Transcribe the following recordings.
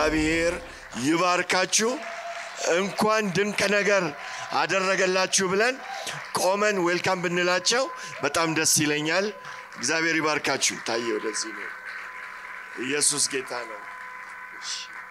እግዚአብሔር ይባርካችሁ። እንኳን ድንቅ ነገር አደረገላችሁ ብለን ቆመን ዌልካም ብንላቸው በጣም ደስ ይለኛል። እግዚአብሔር ይባርካችሁ። ታየ ወደዚህ ነው። ኢየሱስ ጌታ ነው። እሺ።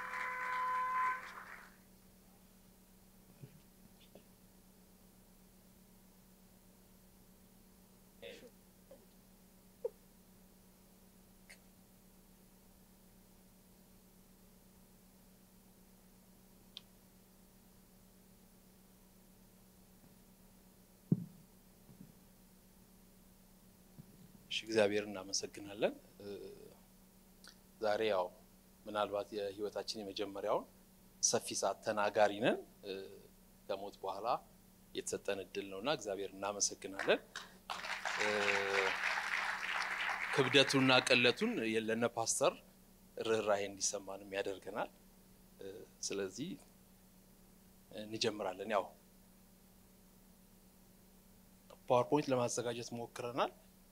እሺ እግዚአብሔር እናመሰግናለን። እ፣ ዛሬ ያው ምናልባት የህይወታችን የመጀመሪያውን ሰፊ ሰዓት ተናጋሪ ነን። እ፣ ከሞት በኋላ የተሰጠን እድል ነውና እግዚአብሔር እናመሰግናለን። እ፣ ክብደቱንና ቅለቱን ለነ ፓስተር ርኅራሄ እንዲሰማንም ያደርገናል። እ፣ ስለዚህ እንጀምራለን። ያው ፓወርፖይንት ለማዘጋጀት ሞክረናል።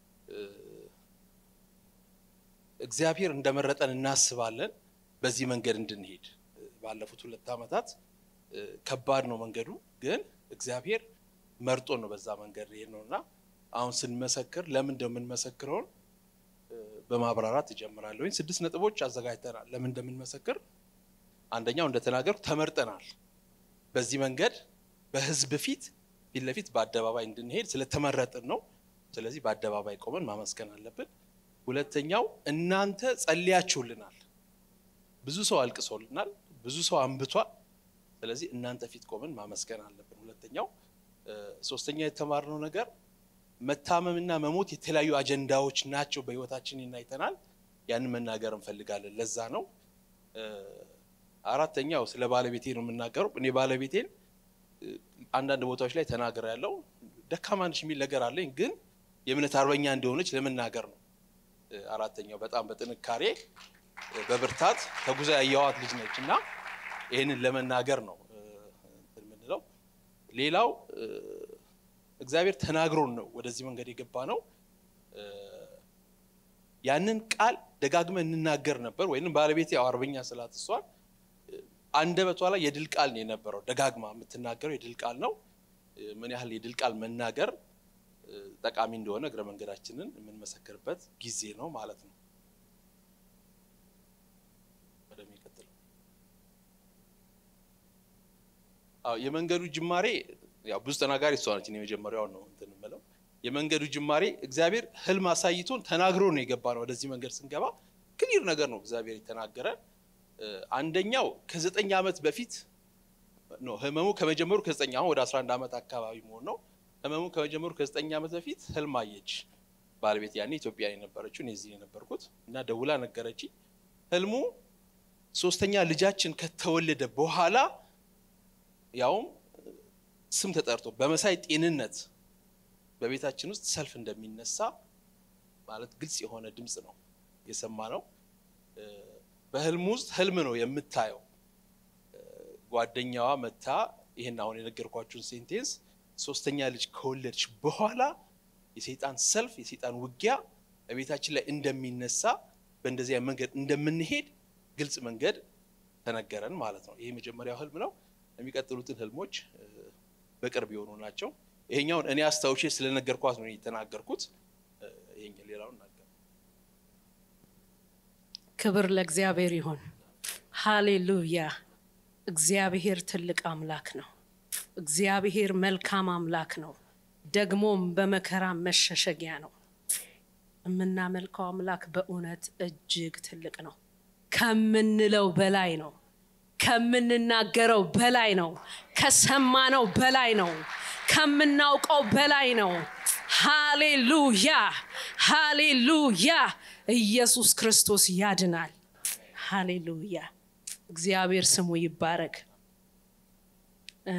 እግዚአብሔር እንደመረጠን እናስባለን። በዚህ መንገድ እንድንሄድ ባለፉት ሁለት ዓመታት እ፣ ከባድ ነው መንገዱ፣ ግን እግዚአብሔር መርጦ ነው በዛ መንገድ ይሄድ ነው እና አሁን ስንመሰክር ለምን እንደምንመሰክረውን እ፣ በማብራራት እጀምራለሁ። ስድስት ነጥቦች አዘጋጅተናል ለምን እንደምንመሰክር። አንደኛው እንደተናገርኩ ተመርጠናል። በዚህ መንገድ በህዝብ ፊት ፊት ለፊት በአደባባይ እንድንሄድ ስለተመረጥን ነው። ስለዚህ በአደባባይ ቆመን ማመስገን አለብን። ሁለተኛው እናንተ ጸልያችሁልናል። ብዙ ሰው አልቅሶልናል፣ ብዙ ሰው አንብቷል። ስለዚህ እናንተ ፊት ቆመን ማመስገን አለብን። ሁለተኛው እ፣ ሶስተኛ የተማርነው ነገር መታመምና መሞት የተለያዩ አጀንዳዎች ናቸው በህይወታችን ይናይተናል። ያንን መናገር እንፈልጋለን። ለዛ ነው እ፣ አራተኛው ስለ ባለቤቴ ነው የምናገረው። እኔ ባለቤቴን እ፣ አንዳንድ ቦታዎች ላይ ተናገር ያለው ደካማ ነሽ የሚል ነገር አለኝ፣ ግን የእምነት አርበኛ እንደሆነች ለመናገር ነው። እ፣ አራተኛው በጣም በጥንካሬ እ፣ በብርታት ተጉዛ ያየዋት ልጅ ነች እና ይህንን ለመናገር ነው እ፣ እንትን የምንለው። ሌላው እ፣ እግዚአብሔር ተናግሮን ነው ወደዚህ መንገድ የገባ ነው። እ፣ ያንን ቃል ደጋግመን እንናገር ነበር። ወይም ባለቤት ያው አርበኛ ስላት እሷን እ፣ አንደበቷ ላይ የድል ቃል ነው የነበረው። ደጋግማ የምትናገረው የድል ቃል ነው። እ፣ ምን ያህል የድል ቃል መናገር እ፣ ጠቃሚ እንደሆነ እግረ መንገዳችንን የምንመሰክርበት ጊዜ ነው ማለት ነው። ወደሚቀጥለው አዎ የመንገዱ ጅማሬ ያው ብዙ ተናጋሪ እሷ ነች። እኔ የመጀመሪያውን ነው እንትን የምለው የመንገዱ ጅማሬ እግዚአብሔር ህልም አሳይቶን ተናግሮ ነው የገባ ነው። ወደዚህ መንገድ ስንገባ ክሊር ነገር ነው እግዚአብሔር የተናገረን። እ፣ አንደኛው ከዘጠኝ ዓመት በፊት ነው ህመሙ ከመጀመሩ ከዘጠኝ አሁን ወደ 11 ዓመት አካባቢ መሆን ነው። ህመሙ ከመጀመሩ ከዘጠኝ ዓመት በፊት ህልም አየች ባለቤት ያኔ ኢትዮጵያ የነበረችው እኔ እዚህ የነበርኩት እና ደውላ ነገረችኝ። ህልሙ ሶስተኛ ልጃችን ከተወለደ በኋላ ያውም ስም ተጠርቶ በመሳይ ጤንነት በቤታችን ውስጥ ሰልፍ እንደሚነሳ ማለት ግልጽ የሆነ ድምፅ ነው የሰማ ነው። በህልም ውስጥ ህልም ነው የምታየው። እ፣ ጓደኛዋ መታ ይህን አሁን የነገርኳችሁን ሴንቴንስ ሶስተኛ ልጅ ከወለደች በኋላ የሰይጣን ሰልፍ የሰይጣን ውጊያ በቤታችን ላይ እንደሚነሳ በእንደዚያ መንገድ እንደምንሄድ ግልጽ መንገድ ተነገረን ማለት ነው። ይሄ የመጀመሪያው ህልም ነው። የሚቀጥሉትን ህልሞች እ፣ በቅርብ የሆኑ ናቸው። ይሄኛውን እኔ አስታውሼ ስለነገርኳት ነው የተናገርኩት። እ፣ ይሄኛ ሌላውን ናገር ክብር ለእግዚአብሔር ይሁን። ሃሌሉያ። እግዚአብሔር ትልቅ አምላክ ነው። እግዚአብሔር መልካም አምላክ ነው። ደግሞም በመከራ መሸሸጊያ ነው። የምናመልከው አምላክ በእውነት እጅግ ትልቅ ነው። ከምንለው በላይ ነው። ከምንናገረው በላይ ነው። ከሰማነው በላይ ነው። ከምናውቀው በላይ ነው። ሃሌሉያ ሃሌሉያ። ኢየሱስ ክርስቶስ ያድናል። ሃሌሉያ። እግዚአብሔር ስሙ ይባረክ። እ፣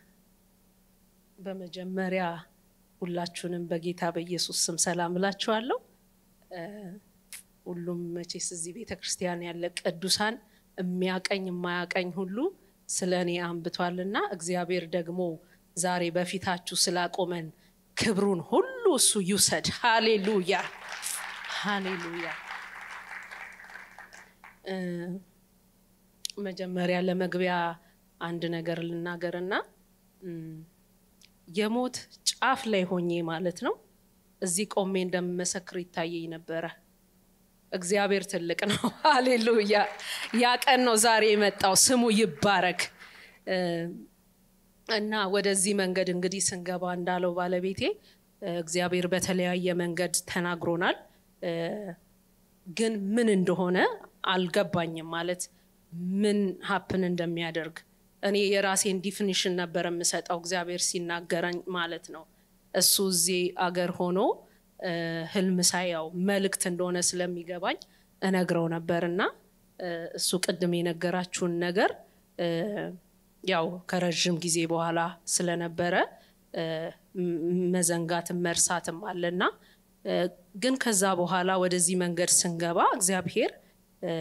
በመጀመሪያ ሁላችሁንም በጌታ በኢየሱስ ስም ሰላም እላችኋለሁ። እ፣ ሁሉም መቼስ እዚህ ቤተ ክርስቲያን ያለ ቅዱሳን የሚያቀኝ የማያቀኝ ሁሉ ስለ እኔ አንብቷልና እግዚአብሔር ደግሞ ዛሬ በፊታችሁ ስላቆመን ክብሩን ሁሉ እሱ ይውሰድ። ሃሌሉያ ሃሌሉያ። እ፣ መጀመሪያ ለመግቢያ አንድ ነገር ልናገርና እም፣ የሞት ጫፍ ላይ ሆኜ ማለት ነው እዚህ ቆሜ እንደምመሰክር ይታየኝ ነበረ። እግዚአብሔር ትልቅ ነው። ሃሌሉያ! ያ ቀን ነው ዛሬ የመጣው። ስሙ ይባረክ። እ፣ እና ወደዚህ መንገድ እንግዲህ ስንገባ እንዳለው ባለቤቴ እ፣ እግዚአብሔር በተለያየ መንገድ ተናግሮናል። እ፣ ግን ምን እንደሆነ አልገባኝም። ማለት ምን ሀፕን እንደሚያደርግ እኔ የራሴን ዲፊኒሽን ነበር የምሰጠው እግዚአብሔር ሲናገረኝ ማለት ነው። እሱ እዚህ አገር ሆኖ እ፣ ህልም ሳያው መልእክት እንደሆነ ስለሚገባኝ እነግረው ነበር እና እ፣ እሱ ቅድም የነገራችሁን ነገር እ፣ ያው ከረዥም ጊዜ በኋላ ስለነበረ እ፣ ም- መዘንጋትም መርሳትም አለና እ፣ ግን ከዛ በኋላ ወደዚህ መንገድ ስንገባ እግዚአብሔር እ፣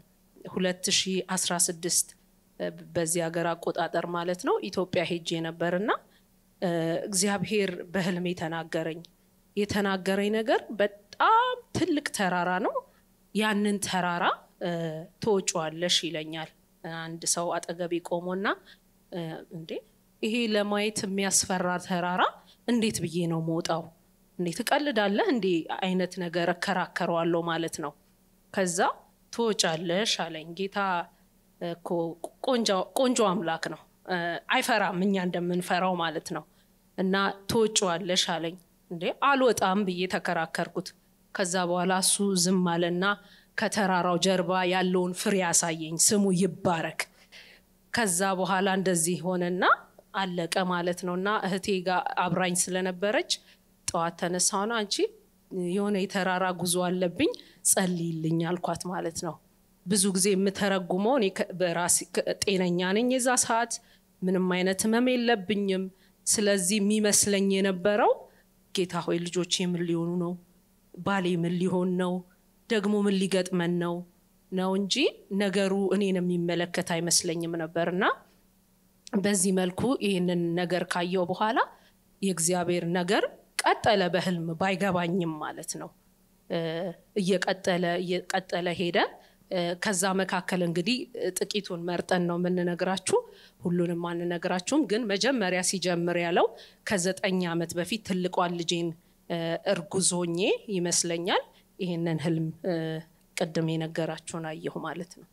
2016 እ፣ በዚህ ሀገር አቆጣጠር ማለት ነው ኢትዮጵያ ሄጄ ነበርና እ፣ እግዚአብሔር በህልሜ ተናገረኝ። የተናገረኝ ነገር በጣም ትልቅ ተራራ ነው። ያንን ተራራ እ፣ ትወጪዋለሽ ይለኛል። አንድ ሰው አጠገቤ ቆሞና እ፣ እንዴ ይሄ ለማየት የሚያስፈራ ተራራ እንዴት ብዬ ነው መውጣው? እንዴ ትቀልዳለህ እንዴ አይነት ነገር እከራከረዋለሁ ማለት ነው። ከዛ ትወጫለሽ አለኝ። ጌታ እኮ ቆንጆ- ቆንጆ አምላክ ነው፣ እ፣ አይፈራም እኛ እንደምንፈራው ማለት ነው። እና ትወጪዋለሽ አለኝ። እንዴ አልወጣም ብዬ ተከራከርኩት። ከዛ በኋላ እሱ ዝም አለና ከተራራው ጀርባ ያለውን ፍሬ ያሳየኝ። ስሙ ይባረክ። ከዛ በኋላ እንደዚህ ሆነና አለቀ ማለት ነው። እና እህቴ ጋር አብራኝ ስለነበረች ጠዋት ተነሳሁና አንቺ የሆነ የተራራ ጉዞ አለብኝ ጸልይልኝ አልኳት ማለት ነው። ብዙ ጊዜ የምተረጉመው እኔ ከ- በራሴ ከ- ጤነኛ ነኝ፣ የዛ ሰዓት ምንም አይነት ህመም የለብኝም። ስለዚህ የሚመስለኝ የነበረው ጌታ ሆይ ልጆቼ ምን ሊሆኑ ነው? ባሌ ምን ሊሆን ነው? ደግሞ ምን ሊገጥመን ነው ነው እንጂ ነገሩ እኔን የሚመለከት አይመስለኝም ነበርና በዚህ መልኩ ይህንን ነገር ካየው በኋላ የእግዚአብሔር ነገር ቀጠለ። በህልም ባይገባኝም ማለት ነው እ፣ እየቀጠለ እየቀጠለ ሄደ። እ፣ ከዛ መካከል እንግዲህ እ፣ ጥቂቱን መርጠን ነው የምንነግራችሁ፣ ሁሉንም አንነግራችሁም። ግን መጀመሪያ ሲጀምር ያለው ከዘጠኝ ዓመት በፊት ትልቋን ልጄን እ፣ እርጉዝ ሆኜ ይመስለኛል ይህንን ህልም እ፣ ቅድም የነገራችሁን አየሁ ማለት ነው።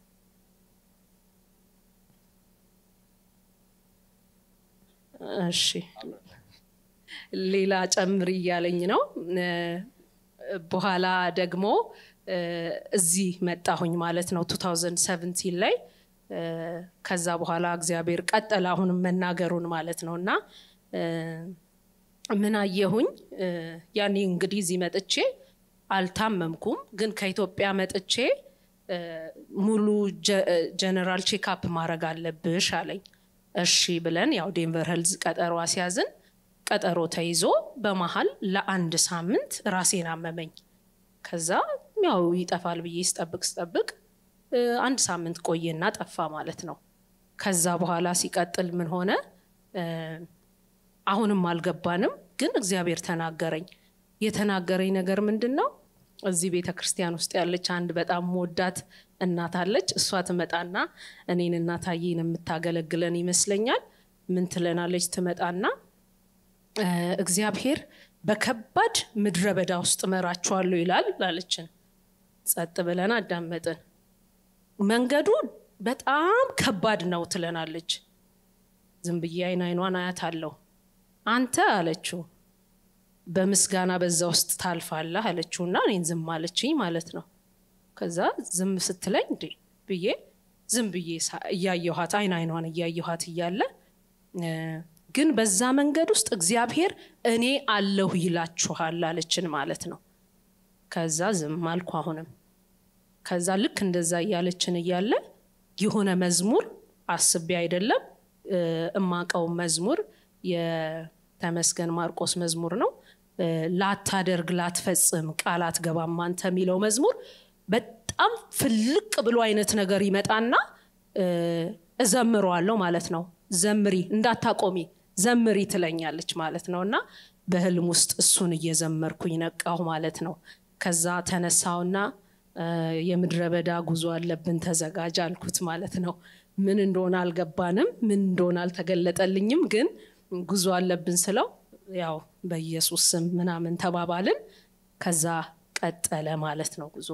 እሺ ሌላ ጨምር እያለኝ ነው። እ፣ በኋላ ደግሞ እ፣ እዚህ መጣሁኝ ማለት ነው 2017 ላይ እ፣ ከዛ በኋላ እግዚአብሔር ቀጠለ አሁንም መናገሩን ማለት ነው እና እ፣ ምን አየሁኝ እ፣ ያኔ እንግዲህ እዚህ መጥቼ አልታመምኩም፣ ግን ከኢትዮጵያ መጥቼ እ፣ ሙሉ ጀነራል ቼክአፕ ማድረግ አለብሽ አለኝ። እሺ ብለን ያው ዴንቨር ሄልዝ ቀጠሮ አስያዝን። ቀጠሮ ተይዞ በመሀል ለአንድ ሳምንት ራሴን አመመኝ። ከዛ ያው ይጠፋል ብዬ ስጠብቅ ስጠብቅ እ፣ አንድ ሳምንት ቆየና ጠፋ ማለት ነው። ከዛ በኋላ ሲቀጥል ምን ሆነ? እ፣ አሁንም አልገባንም፣ ግን እግዚአብሔር ተናገረኝ። የተናገረኝ ነገር ምንድን ነው? እዚህ ቤተ ክርስቲያን ውስጥ ያለች አንድ በጣም መወዳት እናት አለች። እሷ ትመጣና እኔን እናታዬን የምታገለግለን ይመስለኛል። ምን ትለናለች? ትመጣና እ፣ እግዚአብሔር በከባድ ምድረ በዳ ውስጥ እመራችኋለሁ ይላል አለችን። ጸጥ ብለን አዳመጥን። መንገዱ በጣም ከባድ ነው ትለናለች። ዝም ብዬ አይን አይኗን አያት አለው። አንተ አለችው በምስጋና በዛ ውስጥ ታልፋለህ አለችውና እኔን ዝም አለችኝ ማለት ነው። ከዛ ዝም ስትለኝ እንዴ ብዬ ዝም ብዬ ሳ- እያየኋት አይን አይኗን እያየኋት እያለ እ፣ ግን በዛ መንገድ ውስጥ እግዚአብሔር እኔ አለሁ ይላችኋል አለችን ማለት ነው። ከዛ ዝም አልኩ አሁንም። ከዛ ልክ እንደዛ እያለችን እያለ የሆነ መዝሙር አስቤ አይደለም እ፣ እማቀው መዝሙር የተመስገን ማርቆስ መዝሙር ነው። እ፣ ላታደርግ ላትፈጽም ቃል አትገባም አንተ የሚለው መዝሙር በጣም ፍልቅ ብሎ አይነት ነገር ይመጣና እ፣ እዘምረዋለሁ ማለት ነው። ዘምሪ እንዳታቆሚ ዘምሪ ትለኛለች ማለት ነው። እና በህልም ውስጥ እሱን እየዘመርኩኝ ነቃሁ ማለት ነው። ከዛ ተነሳውና እ፣ የምድረ በዳ ጉዞ አለብን ተዘጋጅ አልኩት ማለት ነው። ምን እንደሆነ አልገባንም፣ ምን እንደሆነ አልተገለጠልኝም። ግን ጉዞ አለብን ስለው ያው በኢየሱስ ስም ምናምን ተባባልን። ከዛ ቀጠለ ማለት ነው ጉዞ።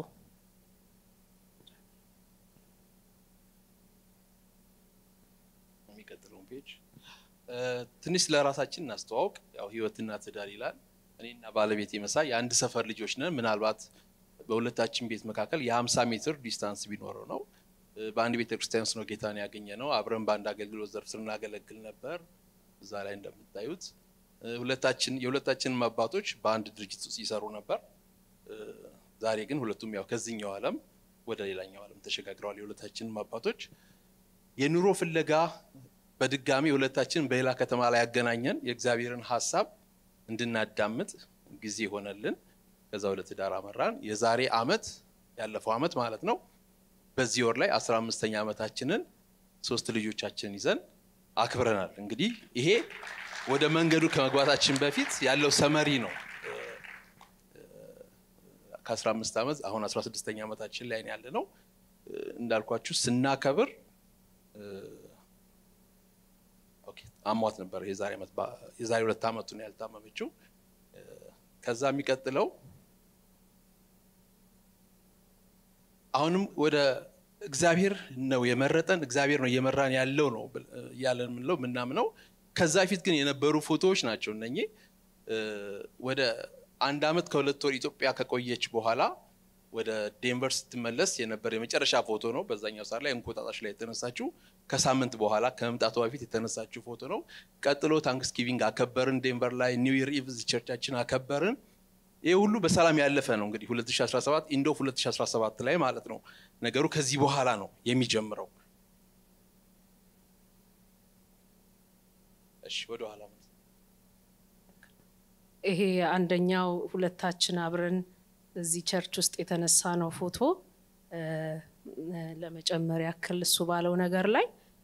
የሚቀጥለውን ፔጅ ትንሽ ለራሳችን እናስተዋውቅ። ያው ህይወትና ትዳር ይላል። እኔና ባለቤት መሳይ የአንድ ሰፈር ልጆች ነን። ምናልባት በሁለታችን ቤት መካከል የ50 ሜትር ዲስታንስ ቢኖረው ነው። በአንድ ቤተ ክርስቲያን ውስጥ ነው ጌታን ያገኘ ነው። አብረን በአንድ አገልግሎት ዘርፍ ስናገለግል ነበር። እዛ ላይ እንደምታዩት ሁለታችን የሁለታችንም አባቶች በአንድ ድርጅት ውስጥ ይሰሩ ነበር። ዛሬ ግን ሁለቱም ያው ከዚህኛው ዓለም ወደ ሌላኛው ዓለም ተሸጋግረዋል። የሁለታችንም አባቶች የኑሮ ፍለጋ በድጋሚ ሁለታችን በሌላ ከተማ ላይ ያገናኘን የእግዚአብሔርን ሀሳብ እንድናዳምጥ ጊዜ ሆነልን። ከዛ ወደ ትዳር አመራን። የዛሬ አመት ያለፈው አመት ማለት ነው። በዚህ ወር ላይ አስራ አምስተኛ ዓመታችንን ሶስት ልጆቻችንን ይዘን አክብረናል። እንግዲህ ይሄ ወደ መንገዱ ከመግባታችን በፊት ያለው ሰመሪ ነው። ከ15 ዓመት አሁን 16ኛ ዓመታችን ላይ ያለ ነው። እንዳልኳችሁ ስናከብር አሟት ነበር። የዛሬ ዓመት የዛሬ ሁለት ዓመቱ ነው ያልታመመችው። ከዛ የሚቀጥለው አሁንም ወደ እግዚአብሔር ነው የመረጠን፣ እግዚአብሔር ነው እየመራን ያለው ነው እያለን የምንለው ምናምነው። ከዛ በፊት ግን የነበሩ ፎቶዎች ናቸው እነኚህ። ወደ አንድ ዓመት ከሁለት ወር ኢትዮጵያ ከቆየች በኋላ ወደ ዴንቨር ስትመለስ የነበረ የመጨረሻ ፎቶ ነው። በዛኛው ሰዓት ላይ እንቁጣጣሽ ላይ የተነሳችው ከሳምንት በኋላ ከመምጣቷ በፊት የተነሳችው ፎቶ ነው። ቀጥሎ ታንክስጊቪንግ አከበርን ዴንቨር ላይ፣ ኒው ይር ኢቭ ቸርቻችን አከበርን። ይህ ሁሉ በሰላም ያለፈ ነው። እንግዲህ 2017 ኢንዶ 2017 ላይ ማለት ነው። ነገሩ ከዚህ በኋላ ነው የሚጀምረው። እሺ ወደ ኋላ ይሄ አንደኛው ሁለታችን አብረን እዚህ ቸርች ውስጥ የተነሳ ነው ፎቶ። ለመጨመር ያክል እሱ ባለው ነገር ላይ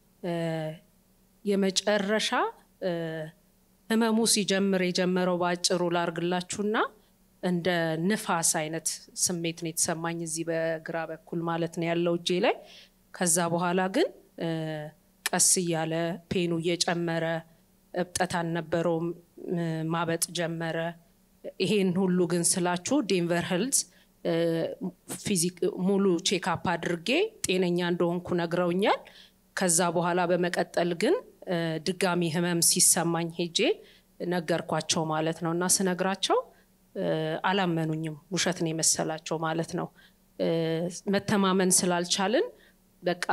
የመጨረሻ ህመሙ ሲጀምር የጀመረው በአጭሩ ላርግላችሁና እንደ ንፋስ አይነት ስሜት ነው የተሰማኝ እዚህ በግራ በኩል ማለት ነው ያለው እጄ ላይ። ከዛ በኋላ ግን ቀስ እያለ ፔኑ እየጨመረ እብጠት አልነበረውም፣ ማበጥ ጀመረ። ይሄን ሁሉ ግን ስላችሁ ዴንቨር ሄልዝ ፊዚክ ሙሉ ቼክአፕ አድርጌ ጤነኛ እንደሆንኩ ነግረውኛል። ከዛ በኋላ በመቀጠል ግን ድጋሚ ህመም ሲሰማኝ ሄጄ ነገርኳቸው ማለት ነው እና ስነግራቸው አላመኑኝም። ውሸት ነው የመሰላቸው ማለት ነው። መተማመን ስላልቻልን በቃ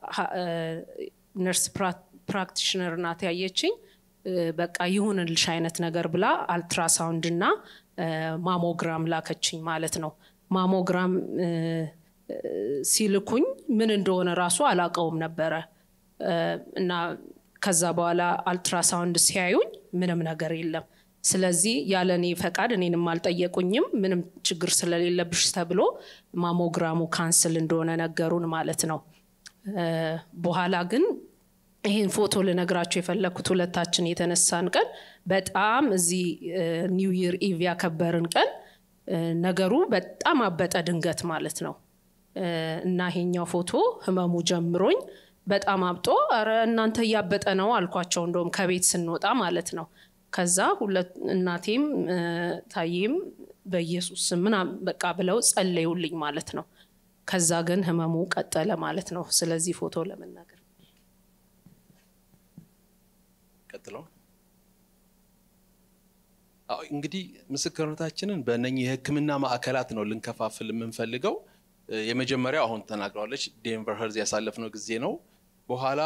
ነርስ ፕራክቲሽነር ናት ያየችኝ። በቃ ይሁንልሽ አይነት ነገር ብላ አልትራሳውንድ እና ማሞግራም ላከችኝ ማለት ነው። ማሞግራም ሲልኩኝ ምን እንደሆነ ራሱ አላቀውም ነበረ እና ከዛ በኋላ አልትራሳውንድ ሲያዩኝ ምንም ነገር የለም። ስለዚህ ያለ እኔ ፈቃድ እኔንም አልጠየቁኝም። ምንም ችግር ስለሌለብሽ ተብሎ ማሞግራሙ ካንስል እንደሆነ ነገሩን ማለት ነው። በኋላ ግን ይህን ፎቶ ልነግራቸው የፈለግኩት ሁለታችን የተነሳን ቀን በጣም እዚህ ኒው ይር ኢቭ ያከበርን ቀን ነገሩ በጣም አበጠ ድንገት ማለት ነው እና ይሄኛው ፎቶ ህመሙ ጀምሮኝ በጣም አብጦ ኧረ እናንተ እያበጠ ነው አልኳቸው። እንደውም ከቤት ስንወጣ ማለት ነው። ከዛ ሁለት እናቴም ታዬም በኢየሱስ ምናምን በቃ ብለው ጸለዩልኝ ማለት ነው። ከዛ ግን ህመሙ ቀጠለ ማለት ነው። ስለዚህ ፎቶ ለመናገር ቀጥለው እንግዲህ ምስክርነታችንን በእነኚህ የህክምና ማዕከላት ነው ልንከፋፍል የምንፈልገው። የመጀመሪያው አሁን ተናግረዋለች፣ ዴንቨር ሄልዝ ያሳለፍነው ጊዜ ነው። በኋላ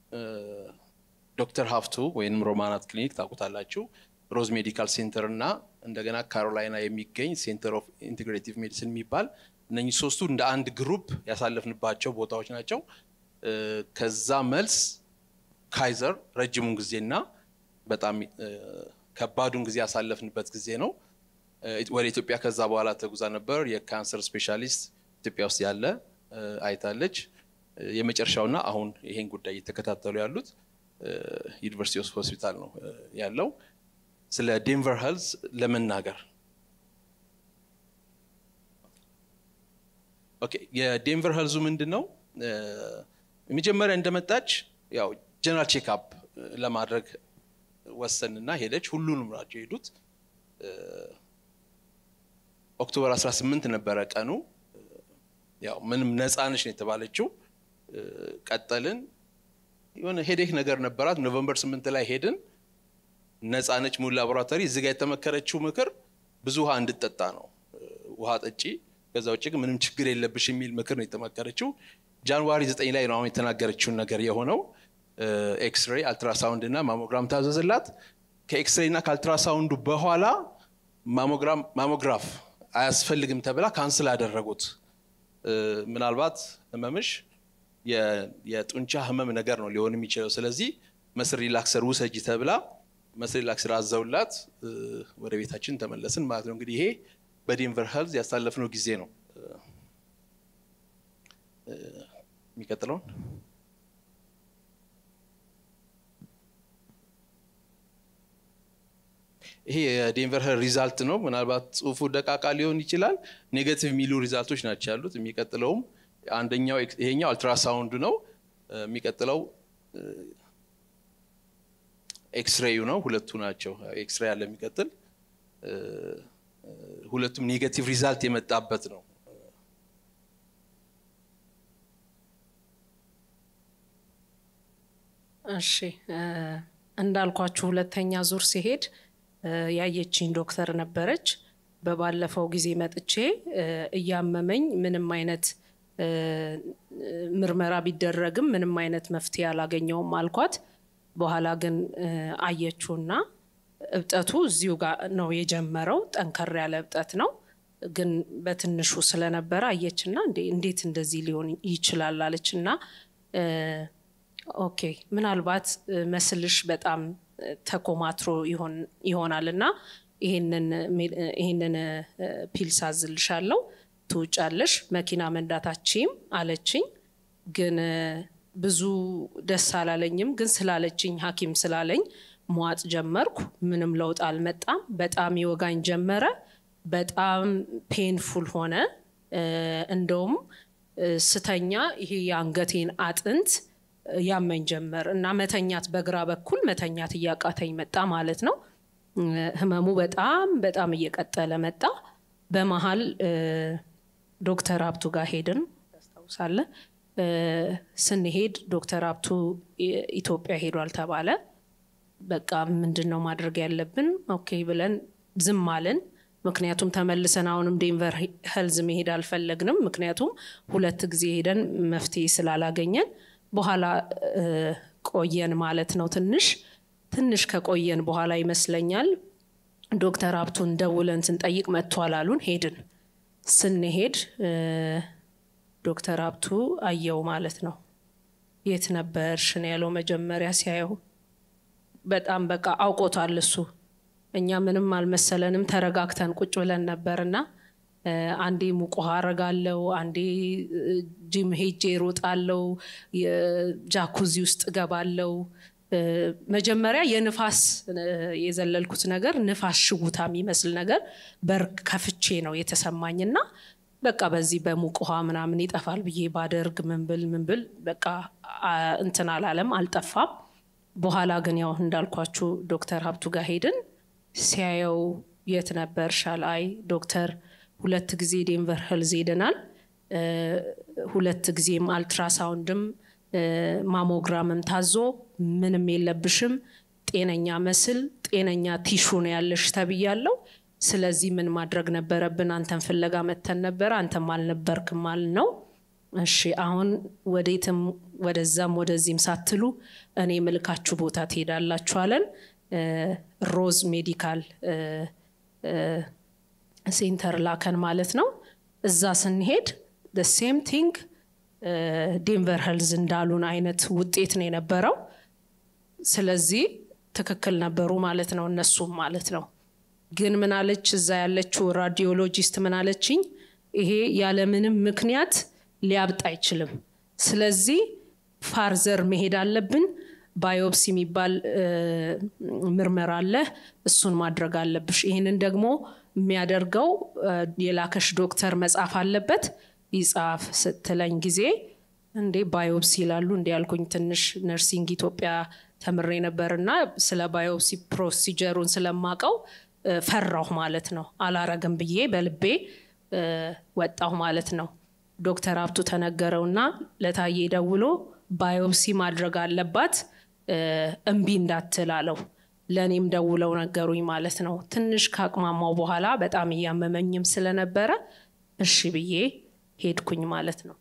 ዶክተር ሀፍቱ ወይም ሮማናት ክሊኒክ ታውቁታላችሁ፣ ሮዝ ሜዲካል ሴንተር እና እንደገና ካሮላይና የሚገኝ ሴንተር ኦፍ ኢንቴግሬቲቭ ሜዲሲን የሚባል እነኚህ ሶስቱ እንደ አንድ ግሩፕ ያሳለፍንባቸው ቦታዎች ናቸው። ከዛ መልስ ካይዘር ረጅሙን ጊዜና በጣም ከባዱን ጊዜ ያሳለፍንበት ጊዜ ነው። ወደ ኢትዮጵያ ከዛ በኋላ ተጉዛ ነበር። የካንሰር ስፔሻሊስት ኢትዮጵያ ውስጥ ያለ አይታለች። የመጨረሻውና አሁን ይሄን ጉዳይ እየተከታተሉ ያሉት ዩኒቨርሲቲ ኦፍ ሆስፒታል ነው ያለው። ስለ ዴንቨር ሄልዝ ለመናገር ኦኬ፣ የዴንቨር ሄልዙ ምንድን ነው? መጀመሪያ እንደመጣች ያው ጀነራል ቼክአፕ ለማድረግ ወሰንና ሄደች። ሁሉንም ናቸው የሄዱት። ኦክቶበር 18 ነበረ ቀኑ። ያው ምንም ነፃነች ነው የተባለችው። ቀጠልን። የሆነ ሄዴክ ነገር ነበራት። ኖቨምበር 8 ላይ ሄድን። ነፃነች ሙሉ ላቦራቶሪ። እዚህ ጋር የተመከረችው ምክር ብዙ ውሃ እንድጠጣ ነው። ውሃ ጠጪ፣ ከዛ ውጭ ግን ምንም ችግር የለብሽ የሚል ምክር ነው የተመከረችው። ጃንዋሪ 9 ላይ ነው አሁን የተናገረችውን ነገር የሆነው። ኤክስሬይ፣ አልትራሳውንድ እና ማሞግራም ታዘዝላት። ከኤክስሬይ እና ከአልትራሳውንዱ በኋላ ማሞግራፍ አያስፈልግም ተብላ ካንስል አደረጉት። ምናልባት ህመምሽ የጡንቻ ህመም ነገር ነው ሊሆን የሚችለው። ስለዚህ መስል ሪላክሰር ውሰጂ ተብላ መስል ሪላክሰር አዘውላት ወደ ቤታችን ተመለስን ማለት ነው። እንግዲህ ይሄ በዴንቨር ሄልዝ ያሳለፍነው ጊዜ ነው። የሚቀጥለውን ይሄ የዴንቨር ሄልዝ ሪዛልት ነው። ምናልባት ጽሁፉ ደቃቃ ሊሆን ይችላል። ኔጋቲቭ የሚሉ ሪዛልቶች ናቸው ያሉት። የሚቀጥለውም አንደኛው ይሄኛው አልትራሳውንድ ነው። የሚቀጥለው ኤክስሬዩ ነው። ሁለቱ ናቸው። ኤክስሬይ አለ የሚቀጥል ሁለቱም ኔጋቲቭ ሪዛልት የመጣበት ነው። እሺ እንዳልኳችሁ ሁለተኛ ዙር ሲሄድ ያየችኝ ዶክተር ነበረች። በባለፈው ጊዜ መጥቼ እያመመኝ ምንም አይነት ምርመራ ቢደረግም ምንም አይነት መፍትሄ አላገኘውም አልኳት። በኋላ ግን አየችውና እብጠቱ እዚሁ ጋር ነው የጀመረው። ጠንከር ያለ እብጠት ነው፣ ግን በትንሹ ስለነበረ አየችና እንዴት እንደዚህ ሊሆን ይችላል አለችና ኦኬ ምናልባት መስልሽ በጣም ተኮማትሮ ይሆናል እና ይህንን ፒልስ አዝልሻለሁ ትውጫለሽ፣ መኪና መንዳታችም አለችኝ። ግን ብዙ ደስ አላለኝም። ግን ስላለችኝ ሐኪም ስላለኝ መዋጥ ጀመርኩ። ምንም ለውጥ አልመጣም። በጣም ይወጋኝ ጀመረ። በጣም ፔንፉል ሆነ። እንደውም ስተኛ ይሄ የአንገቴን አጥንት ያመኝ ጀመር እና መተኛት በግራ በኩል መተኛት እያቃተኝ መጣ ማለት ነው። ህመሙ በጣም በጣም እየቀጠለ መጣ። በመሀል ዶክተር ሀብቱ ጋር ሄድን ታስታውሳለ። ስንሄድ ዶክተር ሀብቱ ኢትዮጵያ ሄዷል ተባለ። በቃ ምንድን ነው ማድረግ ያለብን? ኦኬ ብለን ዝም አልን። ምክንያቱም ተመልሰን አሁንም ዴንቨር ሄልዝ መሄድ አልፈለግንም። ምክንያቱም ሁለት ጊዜ ሄደን መፍትሄ ስላላገኘን በኋላ ቆየን ማለት ነው። ትንሽ ትንሽ ከቆየን በኋላ ይመስለኛል ዶክተር ሀብቱን ደውለን ስንጠይቅ መጥቷል አሉን። ሄድን። ስንሄድ ዶክተር ሀብቱ አየው ማለት ነው። የት ነበርሽ ነው ያለው መጀመሪያ ሲያየው። በጣም በቃ አውቆታል እሱ። እኛ ምንም አልመሰለንም። ተረጋግተን ቁጭ ብለን ነበርና አንዴ ሙቅ ውሃ አረጋለው፣ አንዴ ጂም ሄጄ ሮጣለው፣ ጃኩዚ ውስጥ እገባለው። መጀመሪያ የንፋስ የዘለልኩት ነገር ንፋስ ሽጉታ የሚመስል ነገር በር ከፍቼ ነው የተሰማኝና በቃ በዚህ በሙቅ ውሃ ምናምን ይጠፋል ብዬ ባደርግ ምንብል ምንብል በቃ እንትን አላለም፣ አልጠፋም። በኋላ ግን ያው እንዳልኳችሁ ዶክተር ሀብቱ ጋር ሄድን። ሲያየው የት ነበር ሻል አይ ዶክተር ሁለት ጊዜ ዴንቨር ሄልዝ ሄደናል። ሁለት ጊዜም አልትራሳውንድም ማሞግራምም ታዞ ምንም የለብሽም፣ ጤነኛ መስል ጤነኛ ቲሹ ነው ያለሽ ተብያለው። ስለዚህ ምን ማድረግ ነበረብን? አንተን ፍለጋ መተን ነበረ፣ አንተም አልነበርክም ማለት ነው። እሺ አሁን ወዴትም ወደዛም ወደዚህም ሳትሉ እኔ ምልካችሁ ቦታ ትሄዳላችሁ አለን። ሮዝ ሜዲካል ሴንተር ላከን ማለት ነው። እዛ ስንሄድ ሴም ቲንግ ዴንቨር ሄልዝ እንዳሉን አይነት ውጤት ነው የነበረው። ስለዚህ ትክክል ነበሩ ማለት ነው እነሱም ማለት ነው። ግን ምናለች እዛ ያለችው ራዲዮሎጂስት ምናለችኝ፣ ይሄ ያለምንም ምክንያት ሊያብጥ አይችልም። ስለዚህ ፋርዘር መሄድ አለብን። ባዮፕሲ የሚባል ምርመራ አለ፣ እሱን ማድረግ አለብሽ። ይህንን ደግሞ የሚያደርገው የላከሽ ዶክተር መጻፍ አለበት። ይጻፍ ስትለኝ ጊዜ እንዴ ባዮፕሲ ይላሉ እንዲ ያልኩኝ ትንሽ ነርሲንግ ኢትዮጵያ ተምሬ ነበርና ስለ ባዮፕሲ ፕሮሲጀሩን ስለማቀው እ፣ ፈራሁ ማለት ነው። አላረግም ብዬ በልቤ እ፣ ወጣሁ ማለት ነው። ዶክተር ሀብቱ ተነገረውና ለታዬ ደውሎ ባዮፕሲ ማድረግ አለባት እ፣ እምቢ እንዳትል አለው። ለእኔም ደውለው ነገሩኝ ማለት ነው። ትንሽ ካቅማማው በኋላ በጣም እያመመኝም ስለነበረ እሺ ብዬ ሄድኩኝ ማለት ነው።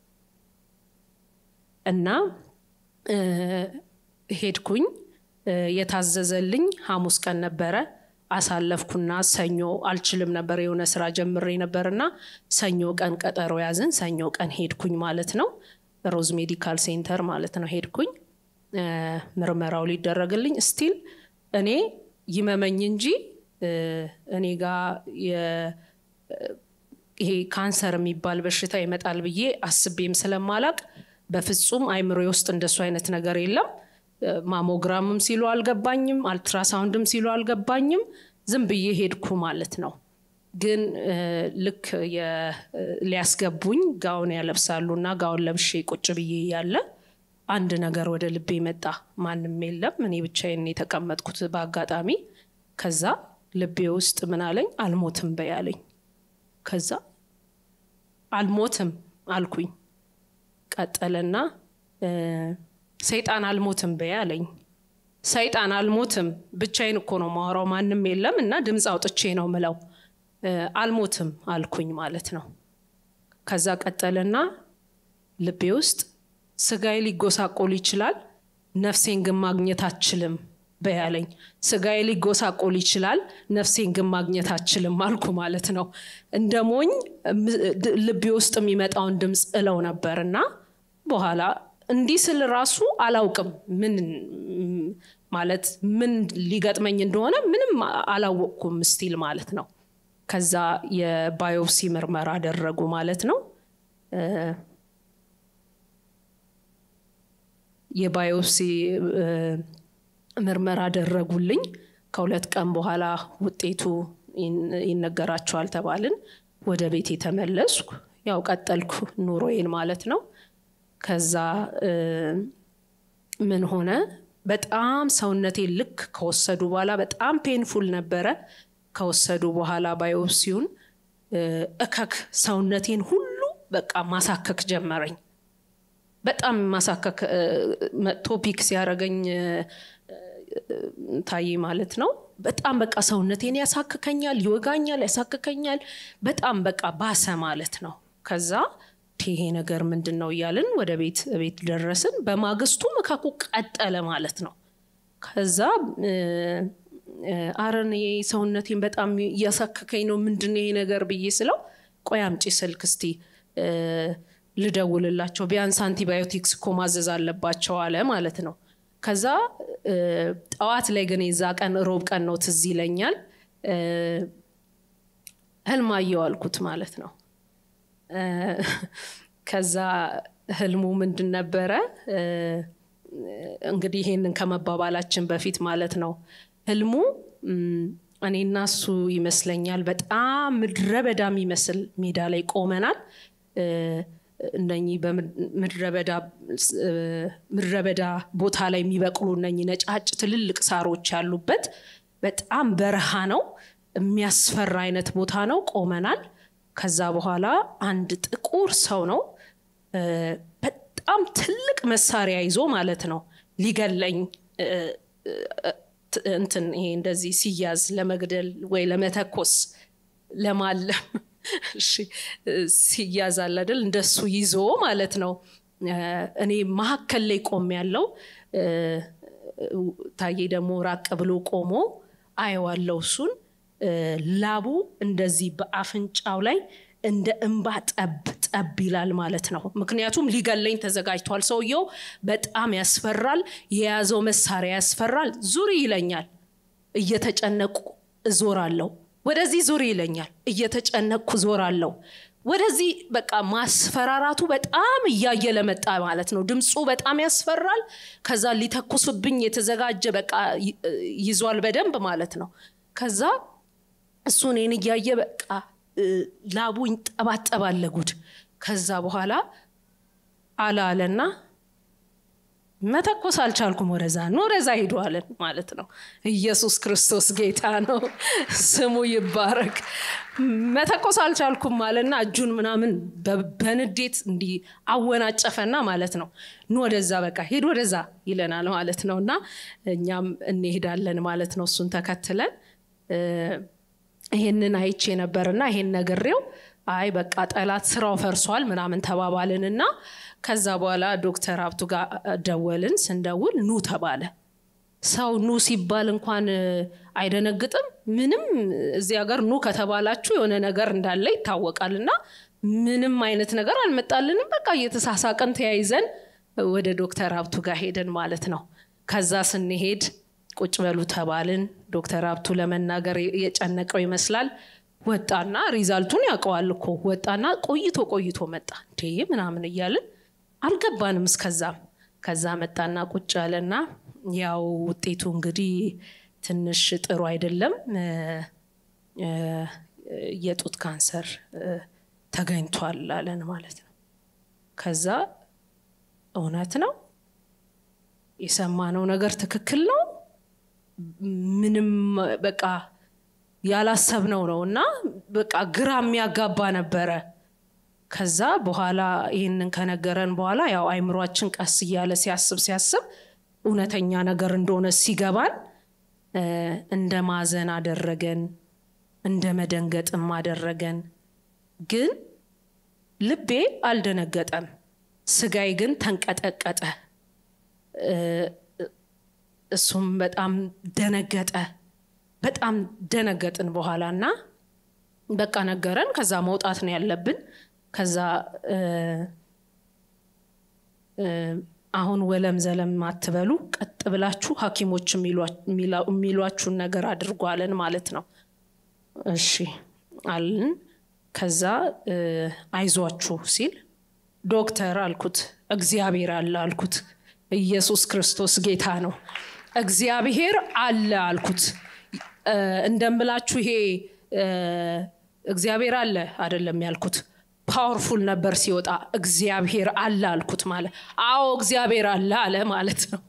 እና እ፣ ሄድኩኝ እ፣ የታዘዘልኝ ሐሙስ ቀን ነበረ። አሳለፍኩና ሰኞ አልችልም ነበር የሆነ ስራ ጀምሬ ነበርና ሰኞ ቀን ቀጠሮ ያዝን። ሰኞ ቀን ሄድኩኝ ማለት ነው። ሮዝ ሜዲካል ሴንተር ማለት ነው ሄድኩኝ። እ፣ ምርመራው ሊደረግልኝ ስቲል እኔ ይመመኝ እንጂ እ፣ እኔ ጋር የ- ይሄ ካንሰር የሚባል በሽታ ይመጣል ብዬ አስቤም ስለማላቅ በፍጹም አይምሮዬ ውስጥ እንደሱ አይነት ነገር የለም። እ፣ ማሞግራምም ሲሉ አልገባኝም፣ አልትራሳውንድም ሲሉ አልገባኝም። ዝም ብዬ ሄድኩ ማለት ነው። ግን እ፣ ልክ የ- እ፣ ሊያስገቡኝ ጋውን ያለብሳሉ እና ጋውን ለብሼ ቁጭ ብዬ ያለ አንድ ነገር ወደ ልቤ መጣ። ማንም የለም፣ እኔ ብቻዬን የተቀመጥኩት በአጋጣሚ። ከዛ ልቤ ውስጥ ምን አለኝ? አልሞትም በይ አለኝ። ከዛ አልሞትም አልኩኝ። ቀጠለና እ፣ ሰይጣን አልሞትም በይ አለኝ። ሰይጣን አልሞትም ብቻዬን እኮ ነው ማወራው፣ ማንም የለም እና ድምፅ አውጥቼ ነው ምለው። እ፣ አልሞትም አልኩኝ ማለት ነው። ከዛ ቀጠለና ልቤ ውስጥ ስጋዬ ሊጎሳቆል ይችላል፣ ነፍሴን ግን ማግኘት አችልም በያለኝ። ስጋዬ ሊጎሳቆል ይችላል፣ ነፍሴን ግን ማግኘት አችልም አልኩ ማለት ነው። እንደ ሞኝ እም- ድ- ልቤ ውስጥ የሚመጣውን ድምፅ እለው ነበር እና በኋላ እንዲህ ስል ራሱ አላውቅም ምን ም- ማለት ምን ሊገጥመኝ እንደሆነ ምንም አላወቅኩም ስቲል ማለት ነው። ከዛ የባዮፕሲ ምርመራ አደረጉ ማለት ነው። የባዮፕሲ እ፣ ምርመራ አደረጉልኝ። ከሁለት ቀን በኋላ ውጤቱ ይን- ይነገራቸዋል ተባልን። ወደ ቤት የተመለስኩ ያው ቀጠልኩ ኑሮዬን ማለት ነው። ከዛ እ፣ ምን ሆነ በጣም ሰውነቴን ልክ ከወሰዱ በኋላ በጣም ፔንፉል ነበረ። ከወሰዱ በኋላ ባዮፕሲውን እ፣ እከክ ሰውነቴን ሁሉ በቃ ማሳከክ ጀመረኝ። በጣም ማሳከክ እ፣ መጥቶ ፒክ ሲያደርገኝ እ፣ እ፣ ታዬ ማለት ነው። በጣም በቃ ሰውነቴን ያሳክከኛል፣ ይወጋኛል፣ ያሳክከኛል። በጣም በቃ ባሰ ማለት ነው። ከዛ ይሄ ነገር ምንድን ነው እያልን ወደ ቤት ቤት ደረስን። በማግስቱ መካኩ ቀጠለ ማለት ነው። ከዛ እ፣ እ፣ አረ እኔ ሰውነቴን በጣም እያሳከከኝ ነው፣ ምንድን ነው ይሄ ነገር ብዬ ስለው ቆይ አምጪ ስልክ እስቲ እ፣ ልደውልላቸው ቢያንስ አንቲባዮቲክስ እኮ ማዘዝ አለባቸው አለ ማለት ነው። ከዛ እ፣ ጠዋት ላይ ግን የዛ ቀን ሮብ ቀን ነው ትዝ ይለኛል እ፣ ህልም አየሁ አልኩት ማለት ነው። እ፣ ከዛ ህልሙ ምንድን ነበረ? እ፣ እንግዲህ ይሄንን ከመባባላችን በፊት ማለት ነው ህልሙ እም፣ እኔና እሱ ይመስለኛል በጣም ምድረ በዳ የሚመስል ሜዳ ላይ ቆመናል። እ፣ እነኚህ በምድረ በዳ እ፣ ምድረ በዳ ቦታ ላይ የሚበቅሉ እነኚህ ነጫጭ ትልልቅ ሳሮች ያሉበት በጣም በረሃ ነው። የሚያስፈራ አይነት ቦታ ነው። ቆመናል። ከዛ በኋላ አንድ ጥቁር ሰው ነው እ፣ በጣም ትልቅ መሳሪያ ይዞ ማለት ነው ሊገለኝ እ፣ እ፣ ት- እንትን ይሄ እንደዚህ ሲያዝ ለመግደል ወይ ለመተኮስ ለማለም እሺ እ፣ ሲያዝ አለ አይደል እንደሱ ይዞ ማለት ነው እ፣ እኔ መሀከል ላይ ቆም ያለው ታዬ ደግሞ ራቅ ብሎ ቆሞ አየዋለው እሱን እ፣ ላቡ እንደዚህ በአፍንጫው ላይ እንደ እንባ ጠብ ጠብ ይላል ማለት ነው። ምክንያቱም ሊገለኝ ተዘጋጅቷል። ሰውየው በጣም ያስፈራል። የያዘው መሳሪያ ያስፈራል። ዙሪ ይለኛል። እየተጨነቁ እዞራለሁ። ወደዚህ ዙሪ ይለኛል። እየተጨነቅኩ ዞራለሁ። ወደዚህ በቃ ማስፈራራቱ በጣም እያየለ መጣ ማለት ነው። ድምፁ በጣም ያስፈራል። ከዛ ሊተኩስብኝ የተዘጋጀ በቃ ይ- ይዟል በደንብ ማለት ነው። ከዛ እሱ እኔን እያየ በቃ እ፣ ላቡ ይንጠባጠባል ለጉድ። ከዛ በኋላ አለ አለና መተኮስ አልቻልኩም ወደዛ ነው ወደዛ ሂዱ አለን ማለት ነው ኢየሱስ ክርስቶስ ጌታ ነው ስሙ ይባረክ መተኮስ አልቻልኩም አለና እጁን ምናምን በ- በንዴት እንዲህ አወናጨፈና ማለት ነው ኑ ወደዛ በቃ ሂድ ወደዛ ይለናል ማለት ነው እና እኛም እንሄዳለን ማለት ነው እሱን ተከትለን እ፣ ይሄንን አይቼ ነበርና ይሄን ነግሬው አይ በቃ ጠላት ስራው ፈርሷል ምናምን ተባባልንና ከዛ በኋላ ዶክተር ሀብቱ ጋር ደወልን ስንደውል ኑ ተባለ ሰው ኑ ሲባል እንኳን እ፣ አይደነግጥም ምንም እዚህ ሀገር ኑ ከተባላችሁ የሆነ ነገር እንዳለ ይታወቃል እና ምንም አይነት ነገር አልመጣልንም በቃ እየተሳሳቀን ተያይዘን ወደ ዶክተር ሀብቱ ጋር ሄደን ማለት ነው ከዛ ስንሄድ ቁጭ በሉ ተባልን ዶክተር ሀብቱ ለመናገር የጨነቀው ይመስላል ወጣና ሪዛልቱን ያውቀዋል እኮ ወጣና ቆይቶ ቆይቶ መጣ እንዴ ምናምን እያልን አልገባንም እስከዛም ከዛ መጣና ቁጭ አለና ያው ውጤቱ እንግዲህ ትንሽ ጥሩ አይደለም እ፣ እ፣ የጡት ካንሰር እ፣ ተገኝቷል አለን ማለት ነው ከዛ እውነት ነው የሰማነው ነገር ትክክል ነው ምንም በቃ ያላሰብነው ነው እና በቃ ግራ የሚያጋባ ነበረ ከዛ በኋላ ይህንን ከነገረን በኋላ ያው አይምሯችን ቀስ እያለ ሲያስብ ሲያስብ እውነተኛ ነገር እንደሆነ ሲገባን እ፣ እንደ ማዘን አደረገን እንደ መደንገጥም አደረገን ግን ልቤ አልደነገጠም ስጋይ ግን ተንቀጠቀጠ እ፣ እሱም በጣም ደነገጠ በጣም ደነገጥን በኋላ እና በቃ ነገረን ከዛ መውጣት ነው ያለብን ከዛ እ፣ እ፣ አሁን ወለም ዘለም አትበሉ ቀጥ ብላችሁ ሀኪሞች የሚሏ- የሚላ- የሚሏችሁን ነገር አድርጉ አለን ማለት ነው እሺ አልን ከዛ እ፣ አይዟችሁ ሲል ዶክተር አልኩት እግዚአብሔር አለ አልኩት ኢየሱስ ክርስቶስ ጌታ ነው እግዚአብሔር አለ አልኩት እ፣ እንደምላችሁ ይሄ እ፣ እግዚአብሔር አለ አይደለም ያልኩት ፓወርፉል ነበር ሲወጣ እግዚአብሔር አለ አልኩት ማለት አዎ እግዚአብሔር አለ አለ ማለት ነው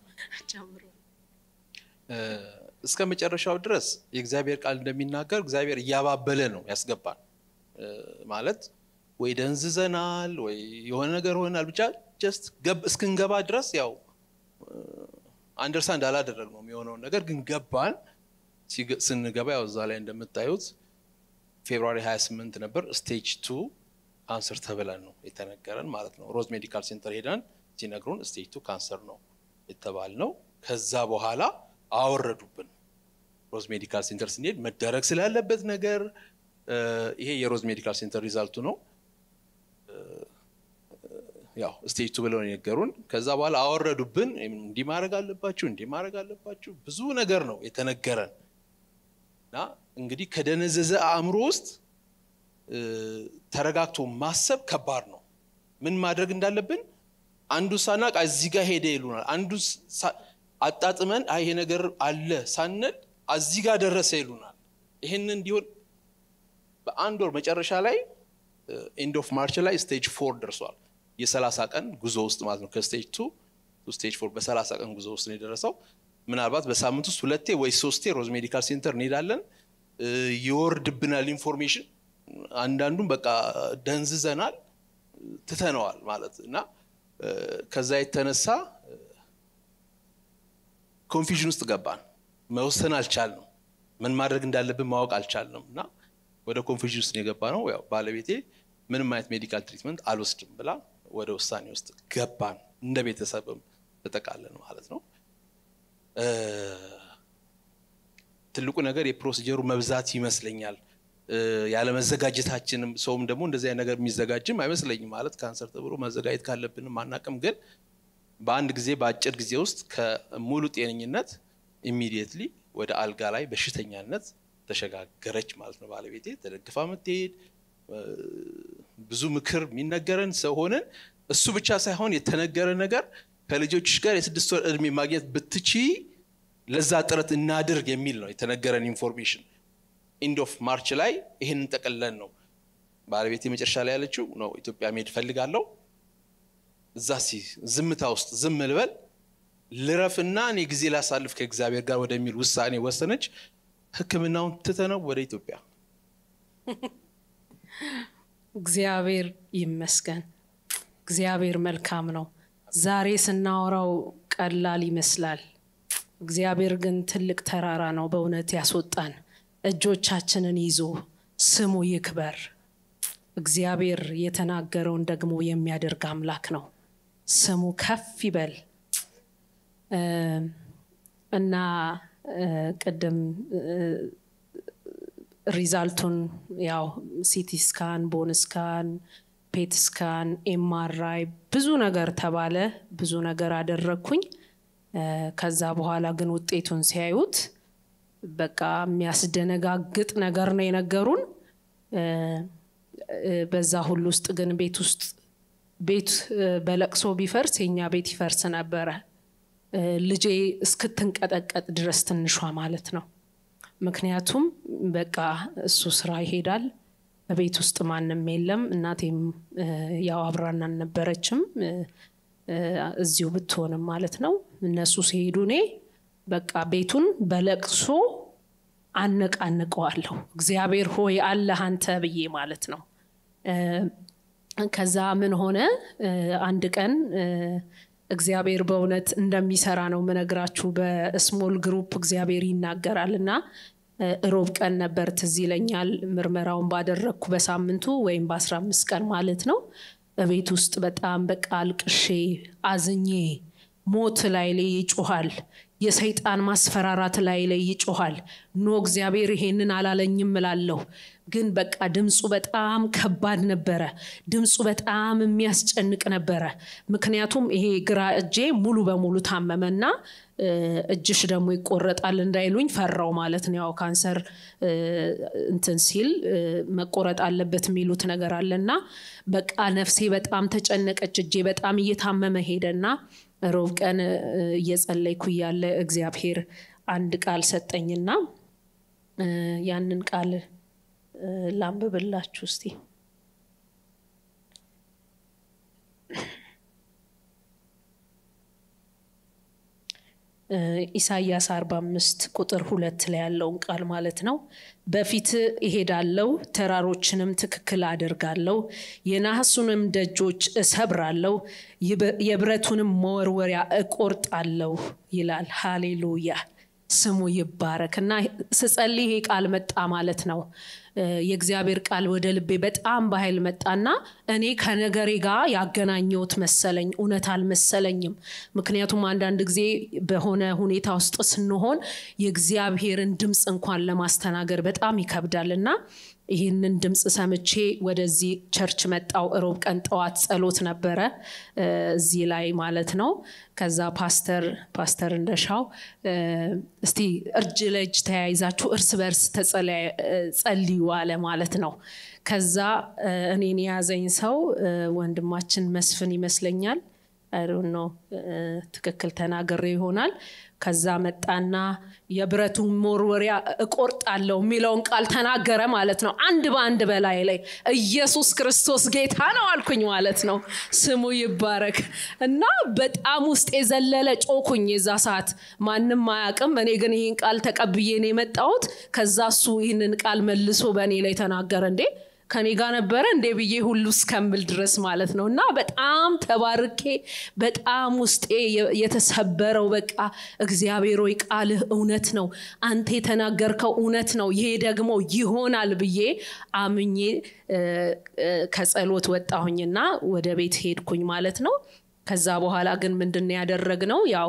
እ፣ እስከ መጨረሻው ድረስ የእግዚአብሔር ቃል እንደሚናገር እግዚአብሔር እያባበለ ነው ያስገባን እ፣ ማለት ወይ ደንዝዘናል ወይ የሆነ ነገር ሆናል ብቻ ጀስት እስክንገባ ድረስ ያው አንደርስታንድ አላደረግ ነው የሚሆነውን ነገር ግን ገባን ሲገ- ስንገባ ያው እዛ ላይ እንደምታዩት ፌብሩዋሪ 28 ነበር ስቴጅ ቱ ካንሰር ተብለን ነው የተነገረን ማለት ነው ሮዝ ሜዲካል ሴንተር ሄደን ሲነግሩን ስቴጅ ቱ ካንሰር ነው የተባል ነው ከዛ በኋላ አወረዱብን ሮዝ ሜዲካል ሴንተር ስንሄድ መደረግ ስላለበት ነገር እ፣ ይሄ የሮዝ ሜዲካል ሴንተር ሪዛልቱ ነው ያው ስቴጅ ቱ ብለው ነው የነገሩን ከዛ በኋላ አወረዱብን እንዲህ ማድረግ አለባችሁ እንዲህ ማድረግ አለባችሁ ብዙ ነገር ነው የተነገረን እና እንግዲህ ከደነዘዘ አእምሮ ውስጥ እ፣ ተረጋግቶ ማሰብ ከባድ ነው ምን ማድረግ እንዳለብን አንዱ ሳናቅ እዚህ ጋር ሄደ ይሉናል አንዱ ሳ- አጣጥመን አይ ይሄ ነገር አለ ሳንል እዚህ ጋር ደረሰ ይሉናል ይህን እንዲሆን በአንድ ወር መጨረሻ ላይ ኤንድ ኦፍ ማርች ላይ ስቴጅ ፎር ደርሷል የሰላሳ ቀን ጉዞ ውስጥ ማለት ነው ከስቴጅ ቱ ስቴጅ ፎር በሰላሳ ቀን ጉዞ ውስጥ ነው የደረሰው ምናልባት በሳምንት ውስጥ ሁለቴ ወይ ሶስቴ ሮዝ ሜዲካል ሴንተር እንሄዳለን እ፣ ይወርድብናል ኢንፎርሜሽን አንዳንዱም በቃ ደንዝዘናል ትተነዋል ማለት እና እ፣ ከዛ የተነሳ ኮንፊዥን ውስጥ ገባን መወሰን አልቻልንም ምን ማድረግ እንዳለብን ማወቅ አልቻልንም እና ወደ ኮንፊዥን ውስጥ ነው የገባ ነው ያው ባለቤቴ ምንም አይነት ሜዲካል ትሪትመንት አልወስድም ብላ ወደ ውሳኔ ውስጥ ገባን እንደ ቤተሰብም ተጠቃለን ማለት ነው እ፣ ትልቁ ነገር የፕሮሲጀሩ መብዛት ይመስለኛል እ፣ ያለመዘጋጀታችንም ሰውም ደግሞ እንደዚህ አይነት ነገር የሚዘጋጅም አይመስለኝም ማለት ካንሰር ተብሎ መዘጋጀት ካለብንም አናቅም ግን በአንድ ጊዜ በአጭር ጊዜ ውስጥ ከሙሉ ጤነኝነት ኢሚዲየትሊ ወደ አልጋ ላይ በሽተኛነት ተሸጋገረች ማለት ነው ባለቤቴ ተደግፋ ምትሄድ ብዙ ምክር የሚነገረን ሰው ሆነን እሱ ብቻ ሳይሆን የተነገረ ነገር ከልጆችሽ ጋር የስድስት ወር እድሜ ማግኘት ብትቺ ለዛ ጥረት እናድርግ የሚል ነው የተነገረን ኢንፎርሜሽን ኢንድ ኦፍ ማርች ላይ ይህንን ጠቅለን ነው ባለቤት መጨረሻ ላይ ያለችው ነው ኢትዮጵያ መሄድ ፈልጋለሁ እዛ ሲ ዝምታ ውስጥ ዝም ልበል ልረፍና እኔ ጊዜ ላሳልፍ ከእግዚአብሔር ጋር ወደሚል ውሳኔ ወሰነች። ሕክምናውን ትተነው ወደ ኢትዮጵያ እግዚአብሔር ይመስገን። እግዚአብሔር መልካም ነው። ዛሬ ስናወራው ቀላል ይመስላል። እግዚአብሔር ግን ትልቅ ተራራ ነው በእውነት ያስወጣን። እጆቻችንን ይዞ ስሙ ይክበር። እግዚአብሔር የተናገረውን ደግሞ የሚያደርግ አምላክ ነው። ስሙ ከፍ ይበል እ እና እ ቅድም እ ሪዛልቱን ያው ሲቲ ስካን፣ ቦን ስካን፣ ፔት ስካን፣ ኤምአርአይ ብዙ ነገር ተባለ። ብዙ ነገር አደረግኩኝ። እ ከዛ በኋላ ግን ውጤቱን ሲያዩት በቃ የሚያስደነጋግጥ ነገር ነው የነገሩን። እ እ በዛ ሁሉ ውስጥ ግን ቤት ውስጥ ቤት እ በለቅሶ ቢፈርስ የኛ ቤት ይፈርስ ነበረ። እ ልጄ እስክትንቀጠቀጥ ድረስ ትንሿ ማለት ነው። ምክንያቱም በቃ እሱ ስራ ይሄዳል፣ በቤት ውስጥ ማንም የለም። እናቴም እ ያው አብራን አልነበረችም እ እ እዚሁ ብትሆንም ማለት ነው። እነሱ ሲሄዱ እኔ በቃ ቤቱን በለቅሶ አነቃንቀዋለሁ። እግዚአብሔር ሆይ አለህ አንተ ብዬ ማለት ነው። እ ከዛ ምን ሆነ እ አንድ ቀን እ እግዚአብሔር በእውነት እንደሚሰራ ነው ምነግራችሁ። በስሞል ግሩፕ እግዚአብሔር ይናገራል እና እ እሮብ ቀን ነበር ትዝ ይለኛል ምርመራውን ባደረግኩ በሳምንቱ ወይም በአስራ አምስት ቀን ማለት ነው። በቤት ውስጥ በጣም በቃ አልቅሼ አዝኜ ሞት ላይ ላይ ይጮኋል። የሰይጣን ማስፈራራት ላይ ላይ ይጮኋል። ኖ እግዚአብሔር ይሄንን አላለኝም እላለሁ። ግን በቃ ድምፁ በጣም ከባድ ነበረ። ድምፁ በጣም የሚያስጨንቅ ነበረ። ምክንያቱም ይሄ ግራ እጄ ሙሉ በሙሉ ታመመና እ እጅሽ ደግሞ ይቆረጣል እንዳይሉኝ ፈራው ማለት ነው። ያው ካንሰር እ እንትን ሲል እ መቆረጥ አለበት የሚሉት ነገር አለና በቃ ነፍሴ በጣም ተጨነቀች። እጄ በጣም እየታመመ ሄደና ሮብ ቀን እ እየጸለይኩ እያለ እግዚአብሔር አንድ ቃል ሰጠኝና እ ያንን ቃል እ ላንብብላችሁ እስቲ። እ ኢሳይያስ 45 ቁጥር ሁለት ላይ ያለውን ቃል ማለት ነው። በፊት እሄዳለሁ፣ ተራሮችንም ትክክል አደርጋለሁ፣ የናሱንም ደጆች እሰብራለሁ፣ ይበ- የብረቱንም መወርወሪያ እቆርጣለሁ ይላል። ሃሌሉያ ስሙ ይባረክ እና ስጸልይ ይሄ ቃል መጣ ማለት ነው። እ የእግዚአብሔር ቃል ወደ ልቤ በጣም በኃይል መጣና እኔ ከነገሬ ጋር ያገናኘሁት መሰለኝ። እውነት አልመሰለኝም። ምክንያቱም አንዳንድ ጊዜ በሆነ ሁኔታ ውስጥ ስንሆን የእግዚአብሔርን ድምፅ እንኳን ለማስተናገድ በጣም ይከብዳል እና ይህንን ድምፅ ሰምቼ ወደዚህ ቸርች መጣው። እሮብ ቀን ጠዋት ጸሎት ነበረ እ እዚህ ላይ ማለት ነው። ከዛ ፓስተር ፓስተር እንደሻው እ እስቲ እርጅ ለእጅ ተያይዛችሁ እርስ በርስ ተጸለያ- እ ጸልዩ አለ ማለት ነው። ከዛ እ እኔን የያዘኝ ሰው እ ወንድማችን መስፍን ይመስለኛል። አይዶን ነው ትክክል ተናግሬ ይሆናል። ከዛ መጣና የብረቱ መወርወሪያ እቆርጣለሁ የሚለውን ቃል ተናገረ ማለት ነው። አንድ በአንድ በላይ ላይ ኢየሱስ ክርስቶስ ጌታ ነው አልኩኝ ማለት ነው። ስሙ ይባረክ እና በጣም ውስጥ የዘለለ ጮኩኝ። የዛ ሰዓት ማንም አያውቅም። እኔ ግን ይህን ቃል ተቀብዬ ነው የመጣሁት። ከዛ እሱ ይህንን ቃል መልሶ በእኔ ላይ ተናገረ። እንዴ ከኔ ጋር ነበረ እንዴ ብዬ ሁሉ እስከምል ድረስ ማለት ነው። እና በጣም ተባርኬ በጣም ውስጤ የ- የተሰበረው በቃ እግዚአብሔር ሆይ ቃልህ እውነት ነው፣ አንተ የተናገርከው እውነት ነው፣ ይሄ ደግሞ ይሆናል ብዬ አምኜ እ፣ እ፣ ከጸሎት ወጣሁኝና ወደ ቤት ሄድኩኝ ማለት ነው። ከዛ በኋላ ግን ምንድን ነው ያደረግነው ያው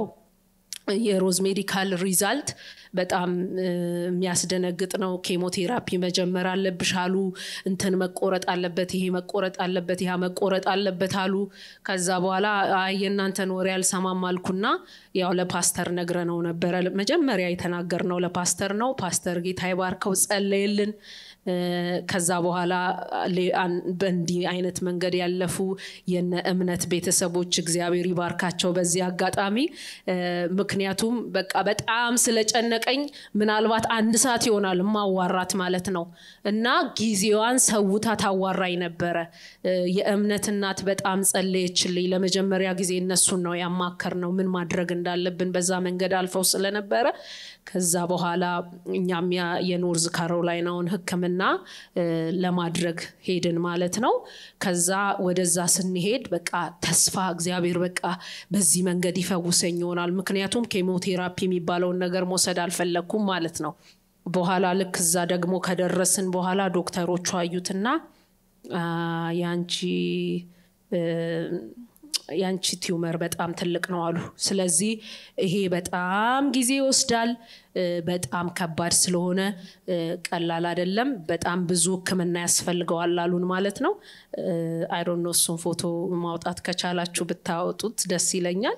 የሮዝ ሜዲካል ሪዛልት በጣም እ፣ የሚያስደነግጥ ነው። ኬሞቴራፒ መጀመር አለብሽ አሉ። እንትን መቆረጥ አለበት፣ ይሄ መቆረጥ አለበት፣ ያ መቆረጥ አለበት አሉ። ከዛ በኋላ አይ የእናንተን ወሬ አልሰማም አልኩና ያው ለፓስተር ነግረነው ነበረ። መጀመሪያ የተናገርነው ለፓስተር ነው። ፓስተር ጌታ ይባርከው ጸለየልን። እ፣ ከዛ በኋላ ሌ- አን- በእንዲህ አይነት መንገድ ያለፉ የነ እምነት ቤተሰቦች እግዚአብሔር ይባርካቸው። በዚህ አጋጣሚ እ፣ ምክንያት ምክንያቱም በቃ በጣም ስለጨነቀኝ ምናልባት አንድ ሰዓት ይሆናል ማዋራት ማለት ነው እና ጊዜዋን ሰውታ ታዋራኝ ነበረ። የእምነት እናት በጣም ጸለየችልኝ። ለመጀመሪያ ጊዜ እነሱን ነው ያማከር ነው ምን ማድረግ እንዳለብን በዛ መንገድ አልፈው ስለነበረ ከዛ በኋላ እኛም የኖርዝ ካሮላይናውን ሕክምና ለማድረግ ሄድን ማለት ነው። ከዛ ወደዛ ስንሄድ በቃ ተስፋ እግዚአብሔር በቃ በዚህ መንገድ ይፈውሰኝ ይሆናል። ምክንያቱም ኬሞቴራፒ የሚባለውን ነገር መውሰድ አልፈለግኩም ማለት ነው። በኋላ ልክ እዛ ደግሞ ከደረስን በኋላ ዶክተሮቹ አዩትና ያንቺ ያንቺ ቲዩመር በጣም ትልቅ ነው አሉ። ስለዚህ ይሄ በጣም ጊዜ ይወስዳል፣ በጣም ከባድ ስለሆነ ቀላል አይደለም፣ በጣም ብዙ ሕክምና ያስፈልገዋል አሉን ማለት ነው። አይዶኖ እሱን ፎቶ ማውጣት ከቻላችሁ ብታወጡት ደስ ይለኛል።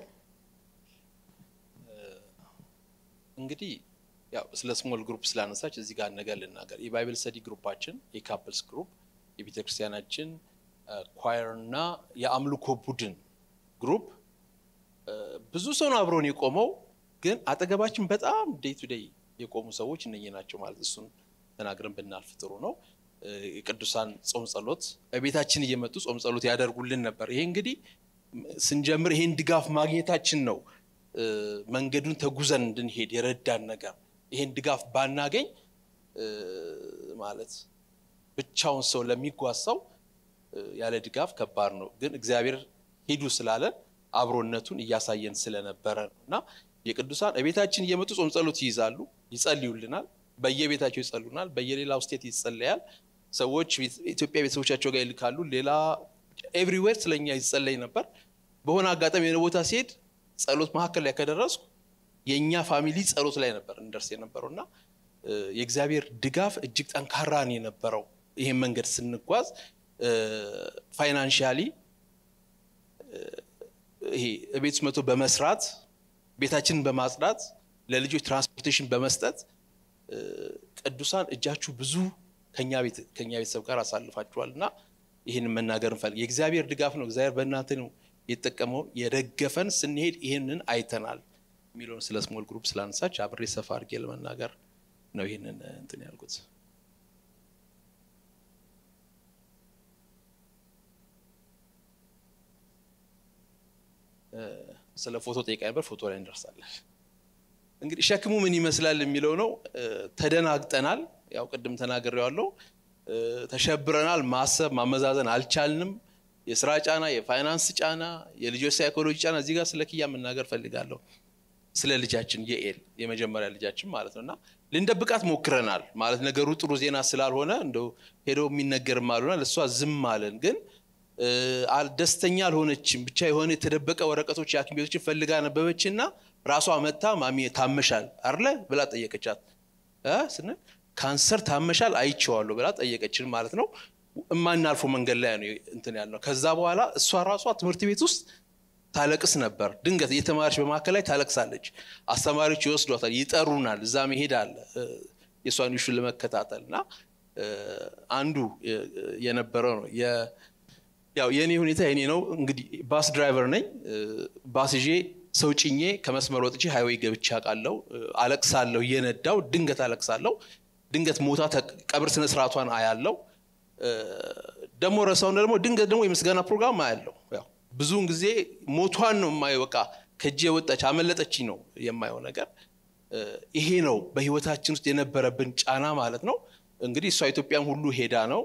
እንግዲህ ያው ስለ ስሞል ግሩፕ ስላነሳች እዚህ ጋር ነገር ልናገር። የባይብል ስተዲ ግሩፓችን የካፕልስ ግሩፕ የቤተክርስቲያናችን ኳየር እና የአምልኮ ቡድን ግሩፕ ብዙ ሰው ነው አብሮን የቆመው፣ ግን አጠገባችን በጣም ዴይ ቱ ዴይ የቆሙ ሰዎች እነኚህ ናቸው ማለት እሱን ተናግረን ብናልፍ ጥሩ ነው። የቅዱሳን ጾም ጸሎት ቤታችን እየመጡ ጾም ጸሎት ያደርጉልን ነበር። ይሄ እንግዲህ ስንጀምር ይሄን ድጋፍ ማግኘታችን ነው መንገዱን ተጉዘን እንድንሄድ የረዳን ነገር። ይሄን ድጋፍ ባናገኝ ማለት ብቻውን ሰው ለሚጓዝ ሰው ያለ ድጋፍ ከባድ ነው። ግን እግዚአብሔር ሂዱ ስላለን አብሮነቱን እያሳየን ስለነበረ ነው እና የቅዱሳን ቤታችን እየመጡ ጾም ጸሎት ይይዛሉ፣ ይጸልዩልናል። በየቤታቸው ይጸሉናል። በየሌላው ስቴት ይጸለያል። ሰዎች ኢትዮጵያ ቤተሰቦቻቸው ጋር ይልካሉ። ሌላ ኤቭሪዌር ስለኛ ይጸለይ ነበር። በሆነ አጋጣሚ የሆነ ቦታ ሲሄድ ጸሎት መካከል ላይ ከደረስኩ የእኛ ፋሚሊ ጸሎት ላይ ነበር እንደርስ የነበረው እና የእግዚአብሔር ድጋፍ እጅግ ጠንካራ ነው የነበረው። ይሄን መንገድ ስንጓዝ ፋይናንሻሊ ይሄ ቤት ውስጥ መቶ በመስራት ቤታችንን በማጽዳት ለልጆች ትራንስፖርቴሽን በመስጠት ቅዱሳን እጃችሁ ብዙ ከኛ ቤተሰብ ጋር አሳልፋችኋል እና ይህንን መናገር እንፈልግ የእግዚአብሔር ድጋፍ ነው። እግዚአብሔር በእናንተ ነው የተጠቀመው የደገፈን ስንሄድ ይህንን አይተናል የሚለውን ስለ ስሞል ግሩፕ ስላነሳች አብሬ ሰፋ አድርጌ ለመናገር ነው ይህንን እንትን ያልኩት። ስለ ፎቶ ጠይቃ ነበር። ፎቶ ላይ እንደርሳለን። እንግዲህ ሸክሙ ምን ይመስላል የሚለው ነው። ተደናግጠናል። ያው ቅድም ተናግሬዋለሁ። ተሸብረናል። ማሰብ ማመዛዘን አልቻልንም። የስራ ጫና፣ የፋይናንስ ጫና፣ የልጆች ሳይኮሎጂ ጫና። እዚህ ጋር ስለ ኪያ መናገር ፈልጋለሁ። ስለ ልጃችን የኤል የመጀመሪያ ልጃችን ማለት ነው እና ልንደብቃት ሞክረናል። ማለት ነገሩ ጥሩ ዜና ስላልሆነ እንደው ሄዶ የሚነገርም አልሆነ ለእሷ ዝም አለን ግን ደስተኛ አልሆነችም። ብቻ የሆነ የተደበቀ ወረቀቶች የሐኪም ቤቶችን ፈልጋ ነበበችና ራሷ መታ ማሚ ታመሻል አለ ብላ ጠየቀቻት። ስንል ካንሰር ታመሻል አይቼዋለሁ ብላ ጠየቀችን ማለት ነው። የማናልፈው መንገድ ላይ ነው እንትን ያልነው። ከዛ በኋላ እሷ ራሷ ትምህርት ቤት ውስጥ ታለቅስ ነበር። ድንገት እየተማረች በመካከል ላይ ታለቅሳለች። አስተማሪዎች ይወስዷታል፣ ይጠሩናል። እዛ መሄድ አለ የእሷን ሹ ለመከታተል እና አንዱ የነበረው ነው ያው የእኔ ሁኔታ የኔ ነው እንግዲህ ባስ ድራይቨር ነኝ። ባስ ይዤ ሰው ጭኜ ከመስመር ወጥቼ ሃይዌይ ገብቼ አውቃለሁ። አለቅሳለሁ፣ እየነዳው ድንገት አለቅሳለሁ። ድንገት ሞታ ቀብር ስነ ስርዓቷን አያለው። ደግሞ ረሳውን ደግሞ ድንገት ደግሞ የምስጋና ፕሮግራም አያለው። ያው ብዙውን ጊዜ ሞቷን ነው የማየው። በቃ ከእጄ ወጣች አመለጠችኝ ነው የማየው ነገር። ይሄ ነው በህይወታችን ውስጥ የነበረብን ጫና ማለት ነው። እንግዲህ እሷ ኢትዮጵያን ሁሉ ሄዳ ነው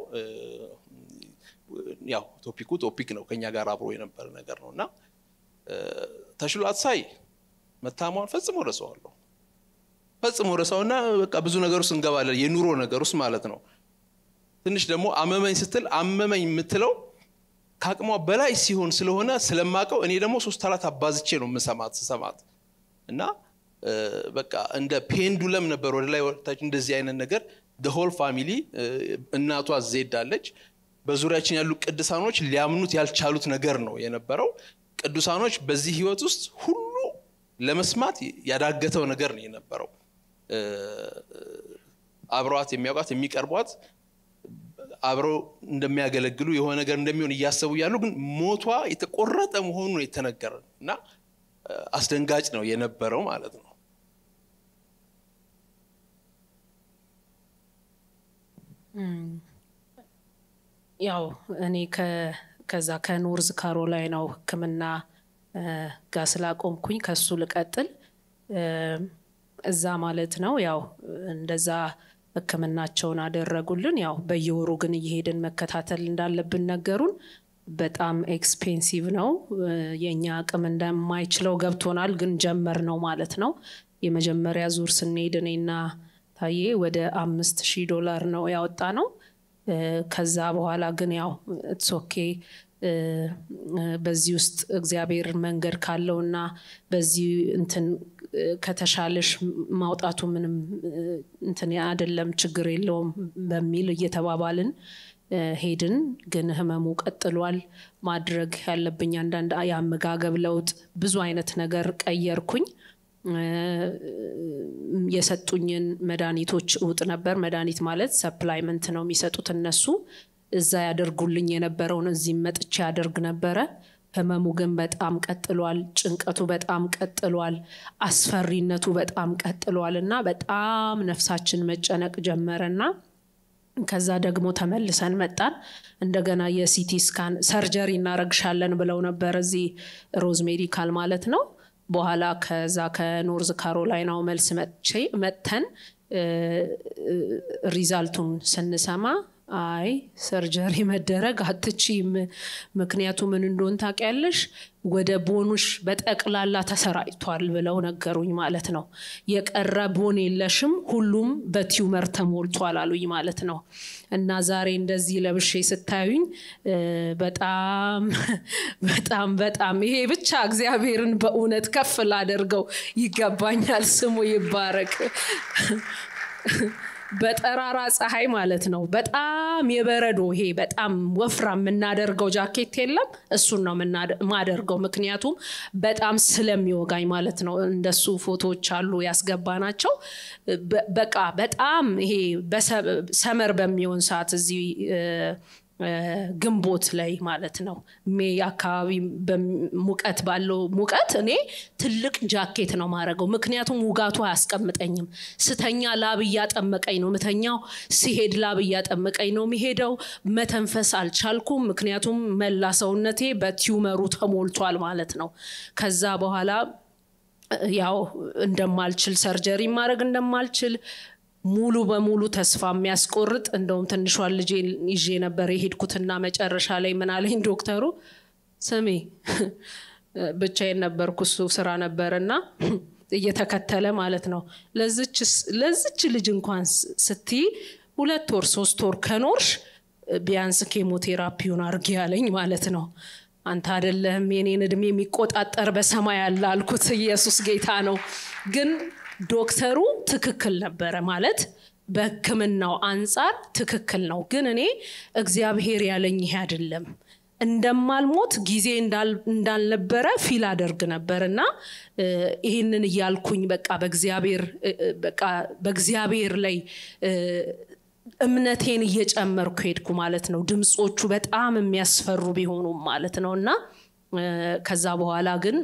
ያው ቶፒኩ ቶፒክ ነው ከኛ ጋር አብሮ የነበረ ነገር ነው እና ተሽሏት ሳይ መታሟን ፈጽሞ ረሳዋለሁ። ፈጽሞ ረሳውና በቃ ብዙ ነገር ውስጥ እንገባለን፣ የኑሮ ነገር ውስጥ ማለት ነው። ትንሽ ደግሞ አመመኝ ስትል አመመኝ የምትለው ከአቅሟ በላይ ሲሆን ስለሆነ ስለማቀው እኔ ደግሞ ሶስት አራት አባዝቼ ነው የምሰማት ስሰማት እና በቃ እንደ ፔንዱለም ነበር ወደ ላይ ወደታች እንደዚህ አይነት ነገር ሆል ፋሚሊ እናቷ ዜዳለች በዙሪያችን ያሉ ቅዱሳኖች ሊያምኑት ያልቻሉት ነገር ነው የነበረው። ቅዱሳኖች በዚህ ህይወት ውስጥ ሁሉ ለመስማት ያዳገተው ነገር ነው የነበረው። አብረዋት የሚያውቋት የሚቀርቧት አብረው እንደሚያገለግሉ የሆነ ነገር እንደሚሆን እያሰቡ ያሉ ግን ሞቷ የተቆረጠ መሆኑ ነው የተነገረን እና አስደንጋጭ ነው የነበረው ማለት ነው። ያው እኔ ከዛ ከኖርዝ ካሮላይናው ሕክምና ጋር ስላቆምኩኝ ከሱ ልቀጥል እዛ ማለት ነው። ያው እንደዛ ሕክምናቸውን አደረጉልን። ያው በየወሩ ግን እየሄድን መከታተል እንዳለብን ነገሩን። በጣም ኤክስፔንሲቭ ነው። የእኛ አቅም እንደማይችለው ገብቶናል፣ ግን ጀመር ነው ማለት ነው። የመጀመሪያ ዙር ስንሄድ እኔና ታዬ ወደ አምስት ሺህ ዶላር ነው ያወጣ ነው። ከዛ በኋላ ግን ያው ኢትስ ኦኬ በዚህ ውስጥ እግዚአብሔር መንገድ ካለውና በዚህ እንትን ከተሻለሽ ማውጣቱ ምንም እንትን አይደለም ችግር የለውም በሚል እየተባባልን ሄድን። ግን ህመሙ ቀጥሏል። ማድረግ ያለብኝ አንዳንድ የአመጋገብ ለውጥ ብዙ አይነት ነገር ቀየርኩኝ። የሰጡኝን መድኃኒቶች እውጥ ነበር። መድኃኒት ማለት ሰፕላይመንት ነው የሚሰጡት እነሱ። እዛ ያደርጉልኝ የነበረውን እዚህም መጥቼ ያደርግ ነበረ። ህመሙ ግን በጣም ቀጥሏል። ጭንቀቱ በጣም ቀጥሏል። አስፈሪነቱ በጣም ቀጥሏል እና በጣም ነፍሳችን መጨነቅ ጀመረና ከዛ ደግሞ ተመልሰን መጣን። እንደገና የሲቲ ስካን ሰርጀሪ እናረግሻለን ብለው ነበር እዚህ ሮዝ ሜዲካል ማለት ነው። በኋላ ከዛ ከኖርዝ ካሮላይናው መልስ መጥተን ሪዛልቱን ስንሰማ አይ ሰርጀሪ መደረግ አትችይም፣ ምክንያቱ ምን እንደሆን ታውቂያለሽ፣ ወደ ቦኑሽ በጠቅላላ ተሰራጭቷል ብለው ነገሩኝ ማለት ነው። የቀረ ቦን የለሽም፣ ሁሉም በቲዩመር ተሞልቷል አሉኝ ማለት ነው። እና ዛሬ እንደዚህ ለብሼ ስታዩኝ በጣም በጣም በጣም ይሄ ብቻ እግዚአብሔርን በእውነት ከፍ ላደርገው ይገባኛል። ስሙ ይባረክ። በጠራራ ፀሐይ ማለት ነው። በጣም የበረዶ ይሄ በጣም ወፍራም የምናደርገው ጃኬት የለም፣ እሱን ነው የማደርገው። ምክንያቱም በጣም ስለሚወጋኝ ማለት ነው። እንደሱ ፎቶዎች አሉ ያስገባ ናቸው። በቃ በጣም ይሄ ሰመር በሚሆን ሰዓት እዚህ ግንቦት ላይ ማለት ነው ሜይ አካባቢ ሙቀት ባለው ሙቀት እኔ ትልቅ ጃኬት ነው ማድረገው። ምክንያቱም ውጋቱ አያስቀምጠኝም። ስተኛ ላብ እያጠመቀኝ ነው ምተኛው፣ ሲሄድ ላብ እያጠመቀኝ ነው የሚሄደው። መተንፈስ አልቻልኩም፣ ምክንያቱም መላ ሰውነቴ በቲዩመሩ ተሞልቷል ማለት ነው። ከዛ በኋላ ያው እንደማልችል ሰርጀሪ ማድረግ እንደማልችል ሙሉ በሙሉ ተስፋ የሚያስቆርጥ እንደውም ትንሿን ልጄ ይዤ ነበር የሄድኩትና መጨረሻ ላይ ምን አለኝ ዶክተሩ፣ ስሜ ብቻዬን ነበርኩ እሱ ስራ ነበርና እየተከተለ ማለት ነው ለዝች ልጅ እንኳን ስትይ ሁለት ወር ሶስት ወር ከኖርሽ ቢያንስ ኬሞቴራፒውን አርጊ ያለኝ ማለት ነው። አንተ አደለህም የኔን እድሜ የሚቆጣጠር በሰማይ ያለ አልኩት። ኢየሱስ ጌታ ነው ግን ዶክተሩ ትክክል ነበረ ማለት በሕክምናው አንጻር ትክክል ነው። ግን እኔ እግዚአብሔር ያለኝ ይሄ አይደለም እንደማልሞት ጊዜ እንዳልነበረ ፊል አደርግ ነበር እና ይህንን እያልኩኝ በቃ በእግዚአብሔር በቃ በእግዚአብሔር ላይ እምነቴን እየጨመርኩ ሄድኩ ማለት ነው። ድምፆቹ በጣም የሚያስፈሩ ቢሆኑም ማለት ነው እና ከዛ በኋላ ግን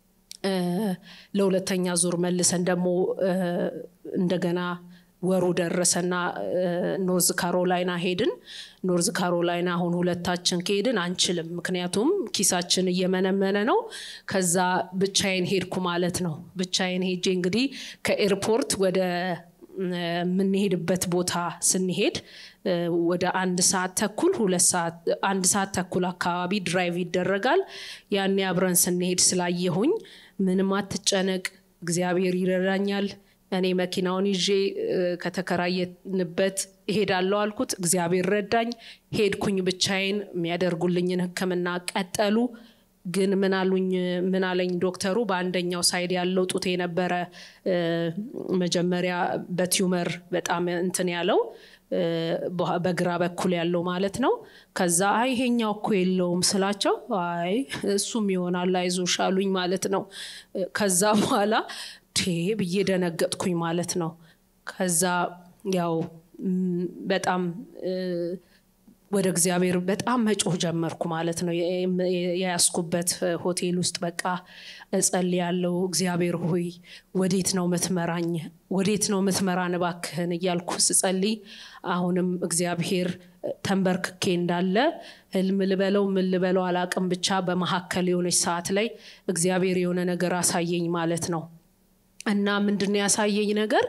ለሁለተኛ ዙር መልሰን ደግሞ እንደገና ወሩ ደረሰና ኖርዝ ካሮላይና ሄድን። ኖርዝ ካሮላይና አሁን ሁለታችን ከሄድን አንችልም፣ ምክንያቱም ኪሳችን እየመነመነ ነው። ከዛ ብቻዬን ሄድኩ ማለት ነው። ብቻዬን ሄጄ እንግዲህ ከኤርፖርት ወደ የምንሄድበት ቦታ ስንሄድ ወደ አንድ ሰዓት ተኩል ሁለት ሰዓት አንድ ሰዓት ተኩል አካባቢ ድራይቭ ይደረጋል። ያኔ አብረን ስንሄድ ስላየሁኝ ምንም አትጨነቅ፣ እግዚአብሔር ይረዳኛል፣ እኔ መኪናውን ይዤ ከተከራየንበት እሄዳለሁ አልኩት። እግዚአብሔር ረዳኝ። ሄድኩኝ ብቻዬን። የሚያደርጉልኝን ሕክምና ቀጠሉ። ግን ምን አሉኝ ምን አለኝ ዶክተሩ በአንደኛው ሳይድ ያለው ጡቴ ነበረ መጀመሪያ በቲዩመር በጣም እንትን ያለው በግራ በኩል ያለው ማለት ነው። ከዛ አይ ይሄኛው እኮ የለውም ስላቸው አይ እሱም ይሆናል አይዞሽ አሉኝ ማለት ነው። ከዛ በኋላ ቴ ብዬ ደነገጥኩኝ ማለት ነው። ከዛ ያው በጣም ወደ እግዚአብሔር በጣም መጮህ ጀመርኩ ማለት ነው። የያዝኩበት ሆቴል ውስጥ በቃ እጸልያለሁ። እግዚአብሔር ሆይ ወዴት ነው ምትመራኝ? ወዴት ነው ምትመራን? እባክህን እያልኩ ስጸልይ አሁንም እግዚአብሔር ተንበርክኬ እንዳለ ህልም ልበለው ምን ልበለው አላቅም፣ ብቻ በመካከል የሆነች ሰዓት ላይ እግዚአብሔር የሆነ ነገር አሳየኝ ማለት ነው። እና ምንድን ነው ያሳየኝ ነገር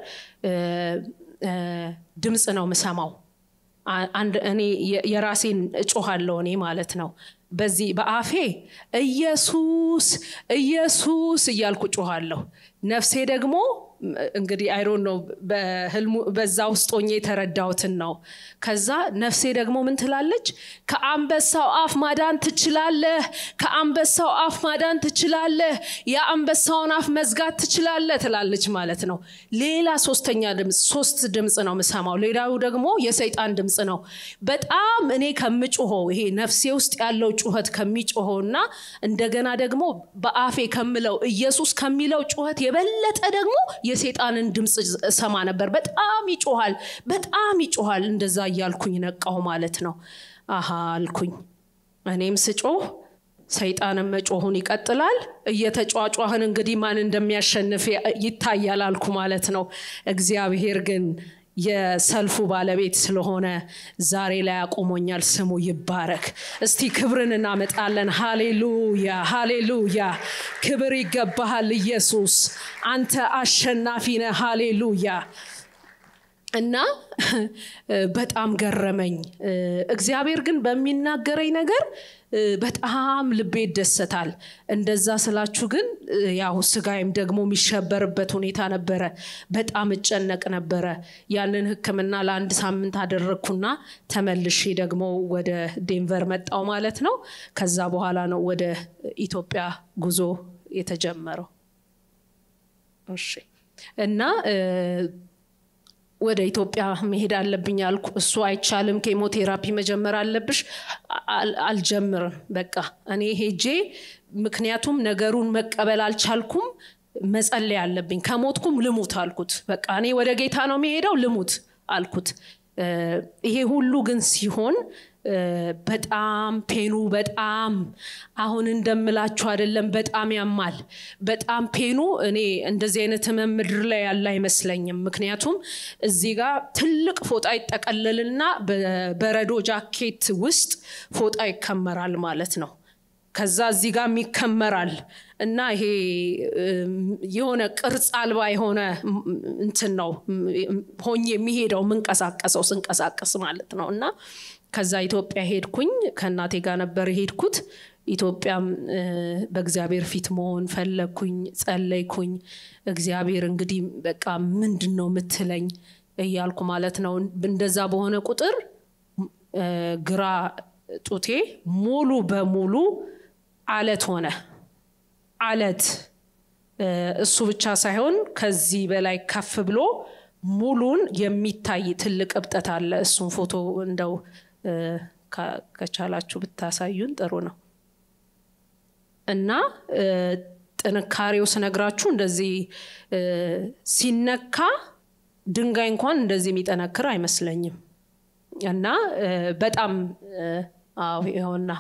ድምፅ ነው ምሰማው አንድ እኔ የራሴን እጮሃለሁ እኔ ማለት ነው። በዚህ በአፌ ኢየሱስ ኢየሱስ እያልኩ ጮኋለሁ። ነፍሴ ደግሞ እንግዲህ አይሮን ነው በህልሙ በዛ ውስጥ ሆኜ የተረዳሁትን ነው። ከዛ ነፍሴ ደግሞ ምን ትላለች? ከአንበሳው አፍ ማዳን ትችላለህ፣ ከአንበሳው አፍ ማዳን ትችላለህ፣ የአንበሳውን አፍ መዝጋት ትችላለህ ትላለች ማለት ነው። ሌላ ሶስተኛ ድምፅ ሶስት ድምፅ ነው የምሰማው። ሌላው ደግሞ የሰይጣን ድምፅ ነው። በጣም እኔ ከምጮኸው ይሄ ነፍሴ ውስጥ ያለው ጩኸት ከሚጮኸው እና እንደገና ደግሞ በአፌ ከምለው ኢየሱስ ከሚለው ጩኸት የበለጠ ደግሞ የሴጣንን ድምፅ ሰማ ነበር። በጣም ይጮሃል፣ በጣም ይጮሃል። እንደዛ እያልኩኝ ነቃሁ ማለት ነው። አሃ አልኩኝ። እኔም ስጮህ ሰይጣንም መጮሁን ይቀጥላል። እየተጫጫህን እንግዲህ ማን እንደሚያሸንፍ ይታያል አልኩ ማለት ነው። እግዚአብሔር ግን የሰልፉ ባለቤት ስለሆነ ዛሬ ላይ አቁሞኛል። ስሙ ይባረክ። እስቲ ክብርን እናመጣለን። ሃሌሉያ ሃሌሉያ። ክብር ይገባሃል ኢየሱስ፣ አንተ አሸናፊ ነህ። ሃሌሉያ። እና በጣም ገረመኝ። እግዚአብሔር ግን በሚናገረኝ ነገር በጣም ልቤ ይደሰታል። እንደዛ ስላችሁ ግን ያው ስጋይም ደግሞ የሚሸበርበት ሁኔታ ነበረ። በጣም እጨነቅ ነበረ። ያንን ሕክምና ለአንድ ሳምንት አደረግኩና ተመልሼ ደግሞ ወደ ዴንቨር መጣው ማለት ነው። ከዛ በኋላ ነው ወደ ኢትዮጵያ ጉዞ የተጀመረው። እሺ እና ወደ ኢትዮጵያ መሄድ አለብኝ አልኩ። እሱ አይቻልም፣ ኬሞቴራፒ መጀመር አለብሽ። አልጀምርም በቃ እኔ ሄጄ፣ ምክንያቱም ነገሩን መቀበል አልቻልኩም። መጸለይ አለብኝ። ከሞትኩም ልሙት አልኩት። በቃ እኔ ወደ ጌታ ነው የሚሄደው፣ ልሙት አልኩት። ይሄ ሁሉ ግን ሲሆን በጣም ፔኑ በጣም አሁን እንደምላችሁ አይደለም። በጣም ያማል። በጣም ፔኑ እኔ እንደዚህ አይነት ህመም ምድር ላይ ያለ አይመስለኝም። ምክንያቱም እዚህ ጋር ትልቅ ፎጣ ይጠቀለልና በበረዶ ጃኬት ውስጥ ፎጣ ይከመራል ማለት ነው። ከዛ እዚህ ጋር ይከመራል እና ይሄ የሆነ ቅርጽ አልባ የሆነ እንትን ነው ሆኜ የሚሄደው የምንቀሳቀሰው ስንቀሳቀስ ማለት ነው እና ከዛ ኢትዮጵያ ሄድኩኝ። ከእናቴ ጋር ነበር የሄድኩት። ኢትዮጵያም በእግዚአብሔር ፊት መሆን ፈለግኩኝ፣ ጸለይኩኝ። እግዚአብሔር እንግዲህ በቃ ምንድን ነው የምትለኝ እያልኩ ማለት ነው። እንደዛ በሆነ ቁጥር ግራ ጡቴ ሙሉ በሙሉ አለት ሆነ። አለት እሱ ብቻ ሳይሆን ከዚህ በላይ ከፍ ብሎ ሙሉን የሚታይ ትልቅ እብጠት አለ። እሱን ፎቶ እንደው ከቻላችሁ ብታሳዩን ጥሩ ነው እና ጥንካሬው ስነግራችሁ እንደዚህ ሲነካ ድንጋይ እንኳን እንደዚህ የሚጠነክር አይመስለኝም እና በጣም አዎ ይኸውና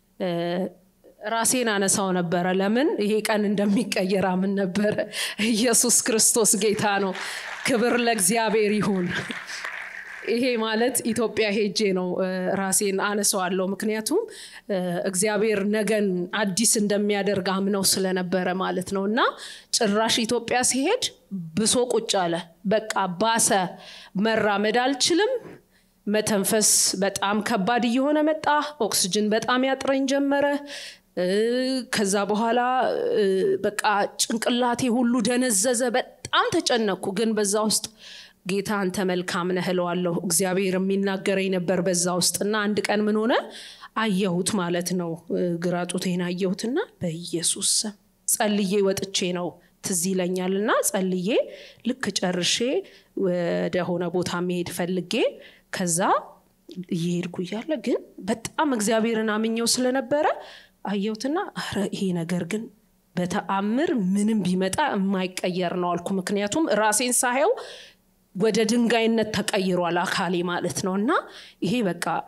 ራሴን አነሳው ነበረ። ለምን ይሄ ቀን እንደሚቀየር አምን ነበረ። ኢየሱስ ክርስቶስ ጌታ ነው። ክብር ለእግዚአብሔር ይሁን። ይሄ ማለት ኢትዮጵያ ሄጄ ነው ራሴን አነሰዋለሁ። ምክንያቱም እግዚአብሔር ነገን አዲስ እንደሚያደርግ አምነው ስለነበረ ማለት ነው። እና ጭራሽ ኢትዮጵያ ሲሄድ ብሶ ቁጭ አለ። በቃ ባሰ። መራመድ አልችልም። መተንፈስ በጣም ከባድ እየሆነ መጣ። ኦክስጅን በጣም ያጥረኝ ጀመረ። ከዛ በኋላ በቃ ጭንቅላቴ ሁሉ ደነዘዘ። በጣም ተጨነኩ። ግን በዛ ውስጥ ጌታ አንተ መልካም ነህ እለዋለሁ። እግዚአብሔር የሚናገረኝ ነበር በዛ ውስጥ እና አንድ ቀን ምን ሆነ አየሁት ማለት ነው። ግራ ጡቴን አየሁትና በኢየሱስ ስም ጸልዬ ወጥቼ ነው ትዝ ይለኛል እና ጸልዬ ልክ ጨርሼ ወደ ሆነ ቦታ መሄድ ፈልጌ ከዛ እየሄድኩ እያለ ግን በጣም እግዚአብሔርን አምኘው ስለነበረ አየሁትና ኧረ ይሄ ነገር ግን በተአምር ምንም ቢመጣ የማይቀየር ነው አልኩ። ምክንያቱም ራሴን ሳየው ወደ ድንጋይነት ተቀይሯል አካሌ ማለት ነው እና ይሄ በቃ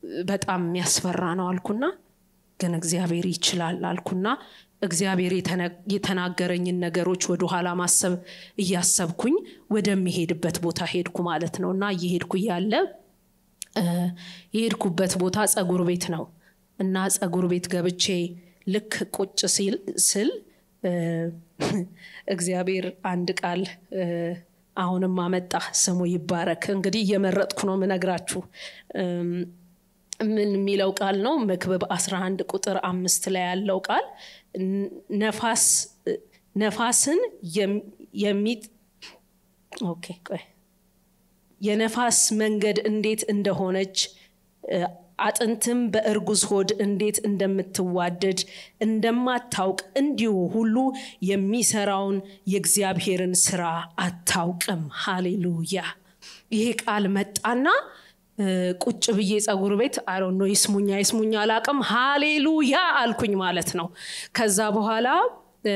በጣም የሚያስፈራ ነው አልኩና ግን እግዚአብሔር ይችላል አልኩና እግዚአብሔር የተነ- የተናገረኝን ነገሮች ወደኋላ ማሰብ እያሰብኩኝ ወደሚሄድበት ቦታ ሄድኩ ማለት ነው እና እየሄድኩ እያለ እ፣ የሄድኩበት ቦታ ጸጉር ቤት ነው እና ጸጉር ቤት ገብቼ ልክ ቁጭ ሲል ስል እ፣ እግዚአብሔር አንድ ቃል እ፣ አሁንም አመጣ ስሙ ይባረክ እንግዲህ እየመረጥኩ ነው ምነግራችሁ እም፣ ምን የሚለው ቃል ነው መክብብ 11 ቁጥር አምስት ላይ ያለው ቃል ን- ነፋስ ነፋስን የም- የሚጥ ኦኬ ቆይ የነፋስ መንገድ እንዴት እንደሆነች እ፣ አጥንትም በእርጉዝ ሆድ እንዴት እንደምትዋደድ እንደማታውቅ እንዲሁ ሁሉ የሚሰራውን የእግዚአብሔርን ስራ አታውቅም ሃሌሉያ ይሄ ቃል መጣና እ፣ ቁጭ ብዬ ጸጉር ቤት አሮ ነው ይስሙኛ ይስሙኛ አላቅም ሃሌሉያ አልኩኝ ማለት ነው ከዛ በኋላ እ፣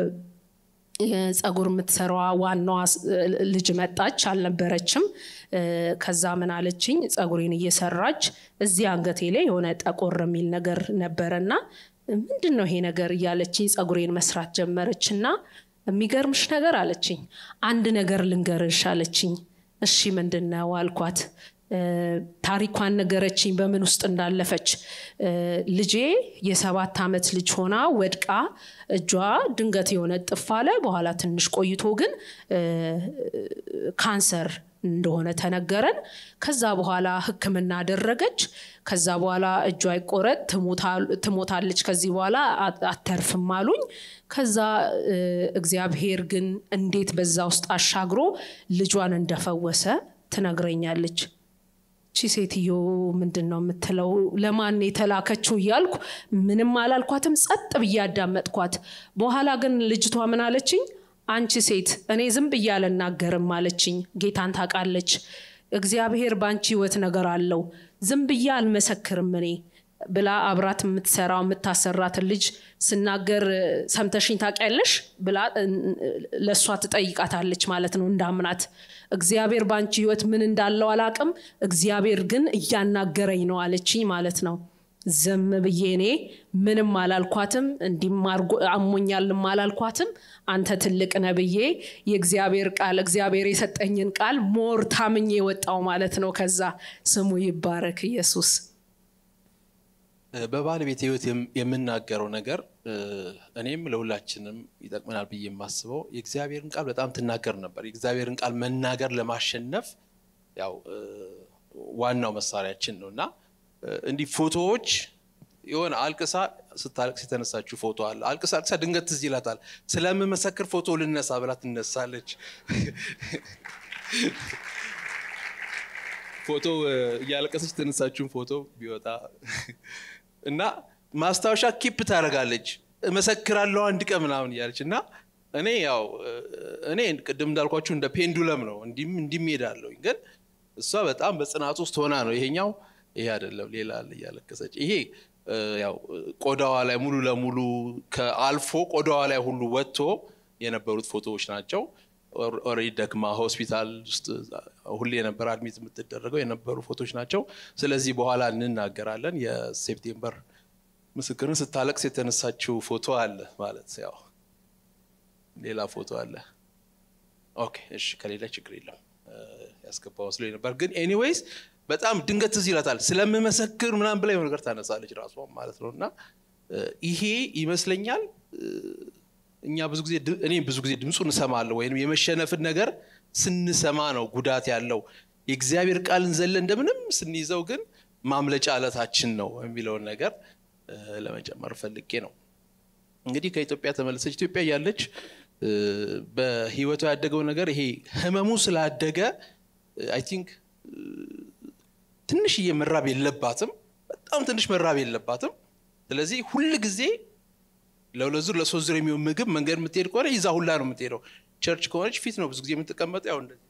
የጸጉር የምትሰራዋ ዋናዋ ስ- ልጅ መጣች አልነበረችም እ፣ ከዛ ምን አለችኝ ጸጉሬን እየሰራች እዚህ አንገቴ ላይ የሆነ ጠቆር የሚል ነገር ነበረና ምንድን ነው ይሄ ነገር እያለችኝ ጸጉሬን መስራት ጀመረች እና የሚገርምሽ ነገር አለችኝ አንድ ነገር ልንገርሽ አለችኝ እሺ ምንድን ነው አልኳት እ፣ ታሪኳን ነገረችኝ በምን ውስጥ እንዳለፈች እ፣ ልጄ የሰባት ዓመት ልጅ ሆና ወድቃ እጇ ድንገት የሆነ ጥፍ አለ በኋላ ትንሽ ቆይቶ ግን እ፣ ካንሰር እንደሆነ ተነገረን ከዛ በኋላ ህክምና አደረገች ከዛ በኋላ እጇ አይቆረጥ ትሞታ- ትሞታለች ከዚህ በኋላ አ- አተርፍም አሉኝ ከዛ እ፣ እግዚአብሔር ግን እንዴት በዛ ውስጥ አሻግሮ ልጇን እንደፈወሰ ትነግረኛለች ቺ ሴትዮ ምንድን ነው የምትለው ለማን የተላከችው እያልኩ ምንም አላልኳትም ጸጥ ብዬ አዳመጥኳት በኋላ ግን ልጅቷ ምን አለችኝ አንቺ ሴት እኔ ዝም ብዬ አልናገርም አለችኝ ጌታን ታውቃለች እግዚአብሔር በአንቺ ህይወት ነገር አለው ዝም ብዬ አልመሰክርም እኔ ብላ አብራት የምትሰራው የምታሰራትን ልጅ ስናገር እ፣ ሰምተሽኝ ታውቂያለሽ ብላ እ፣ ለእሷ ትጠይቃታለች ማለት ነው እንዳምናት እግዚአብሔር በአንቺ ህይወት ምን እንዳለው አላቅም እግዚአብሔር ግን እያናገረኝ ነው አለችኝ ማለት ነው ዝም ብዬ እኔ ምንም አላልኳትም እንዲም አርጎ- አሞኛልም አላልኳትም አንተ ትልቅ ነህ ብዬ የእግዚአብሔር ቃል እግዚአብሔር የሰጠኝን ቃል ሞር ታምኜ ወጣው ማለት ነው ከዛ ስሙ ይባረክ ኢየሱስ በባለቤት ህይወት የም- የምናገረው ነገር እ፣ እኔም ለሁላችንም ይጠቅመናል ብዬ የማስበው የእግዚአብሔርን ቃል በጣም ትናገር ነበር። የእግዚአብሔርን ቃል መናገር ለማሸነፍ ያው እ፣ ዋናው መሳሪያችን ነው እና እ፣ እንዲህ ፎቶዎች የሆነ አልቅሳ ስታለቅስ የተነሳችው ፎቶ አለ። አልቅሳ አልቅሳ ድንገት ትዝ ይላታል። ስለምመሰክር ፎቶ ልነሳ ብላ ትነሳለች። ፎቶ እ፣ እያለቀሰች የተነሳችውን ፎቶ ቢወጣ እና ማስታወሻ ኪፕ ታደርጋለች። እመሰክራለሁ አንድ ቀን ምናምን እያለች እና እኔ ያው እ፣ እኔ ቅድም እንዳልኳችሁ እንደ ፔንዱለም ነው እንዲም እንዲም ሄዳለሁኝ ግን እሷ በጣም በጽናት ውስጥ ሆና ነው ይሄኛው ይሄ አይደለም ሌላ አለ እያለቀሰች ይሄ እ፣ ያው እ፣ ቆዳዋ ላይ ሙሉ ለሙሉ ከአልፎ ቆዳዋ ላይ ሁሉ ወጥቶ የነበሩት ፎቶዎች ናቸው። ኦልሬዲ ደክማ ሆስፒታል ውስጥ ሁሌ የነበረ አድሚት የምትደረገው የነበሩ ፎቶዎች ናቸው። ስለዚህ በኋላ እንናገራለን። የሴፕቴምበር ምስክርን ስታለቅስ የተነሳችው ፎቶ አለ ማለት ያው ሌላ ፎቶ አለ። ኦኬ እሺ፣ ከሌላ ችግር የለም ያስገባው መስሎኝ ነበር። ግን ኤኒዌይስ በጣም ድንገት ትዝ ይላታል ስለምመሰክር ምናምን ብላ የሆነ ነገር ታነሳለች ራሷ ማለት ነው። እና እ፣ ይሄ ይመስለኛል እ፣ እኛ ብዙ ጊዜ ድ- እኔ ብዙ ጊዜ ድምፁን እሰማለሁ ወይም የመሸነፍን ነገር ስንሰማ ነው ጉዳት ያለው። የእግዚአብሔር ቃልን ዘለ እንደምንም ስንይዘው ግን ማምለጫ አለታችን ነው የሚለውን ነገር እ፣ ለመጨመር ፈልጌ ነው። እንግዲህ ከኢትዮጵያ ተመለሰች። ኢትዮጵያ እያለች እ፣ በህይወቷ ያደገው ነገር ይሄ ህመሙ ስላደገ አይ ቲንክ ትንሽዬ መራብ የለባትም። በጣም ትንሽ መራብ የለባትም። ስለዚህ ሁል ጊዜ ለሁለት ዙር ለሶስት ዙር የሚሆን ምግብ መንገድ የምትሄድ ከሆነ ይዛ ሁላ ነው የምትሄደው። ቸርች ከሆነች ፊት ነው ብዙ ጊዜ የምትቀመጠው። ያው እንደዚህ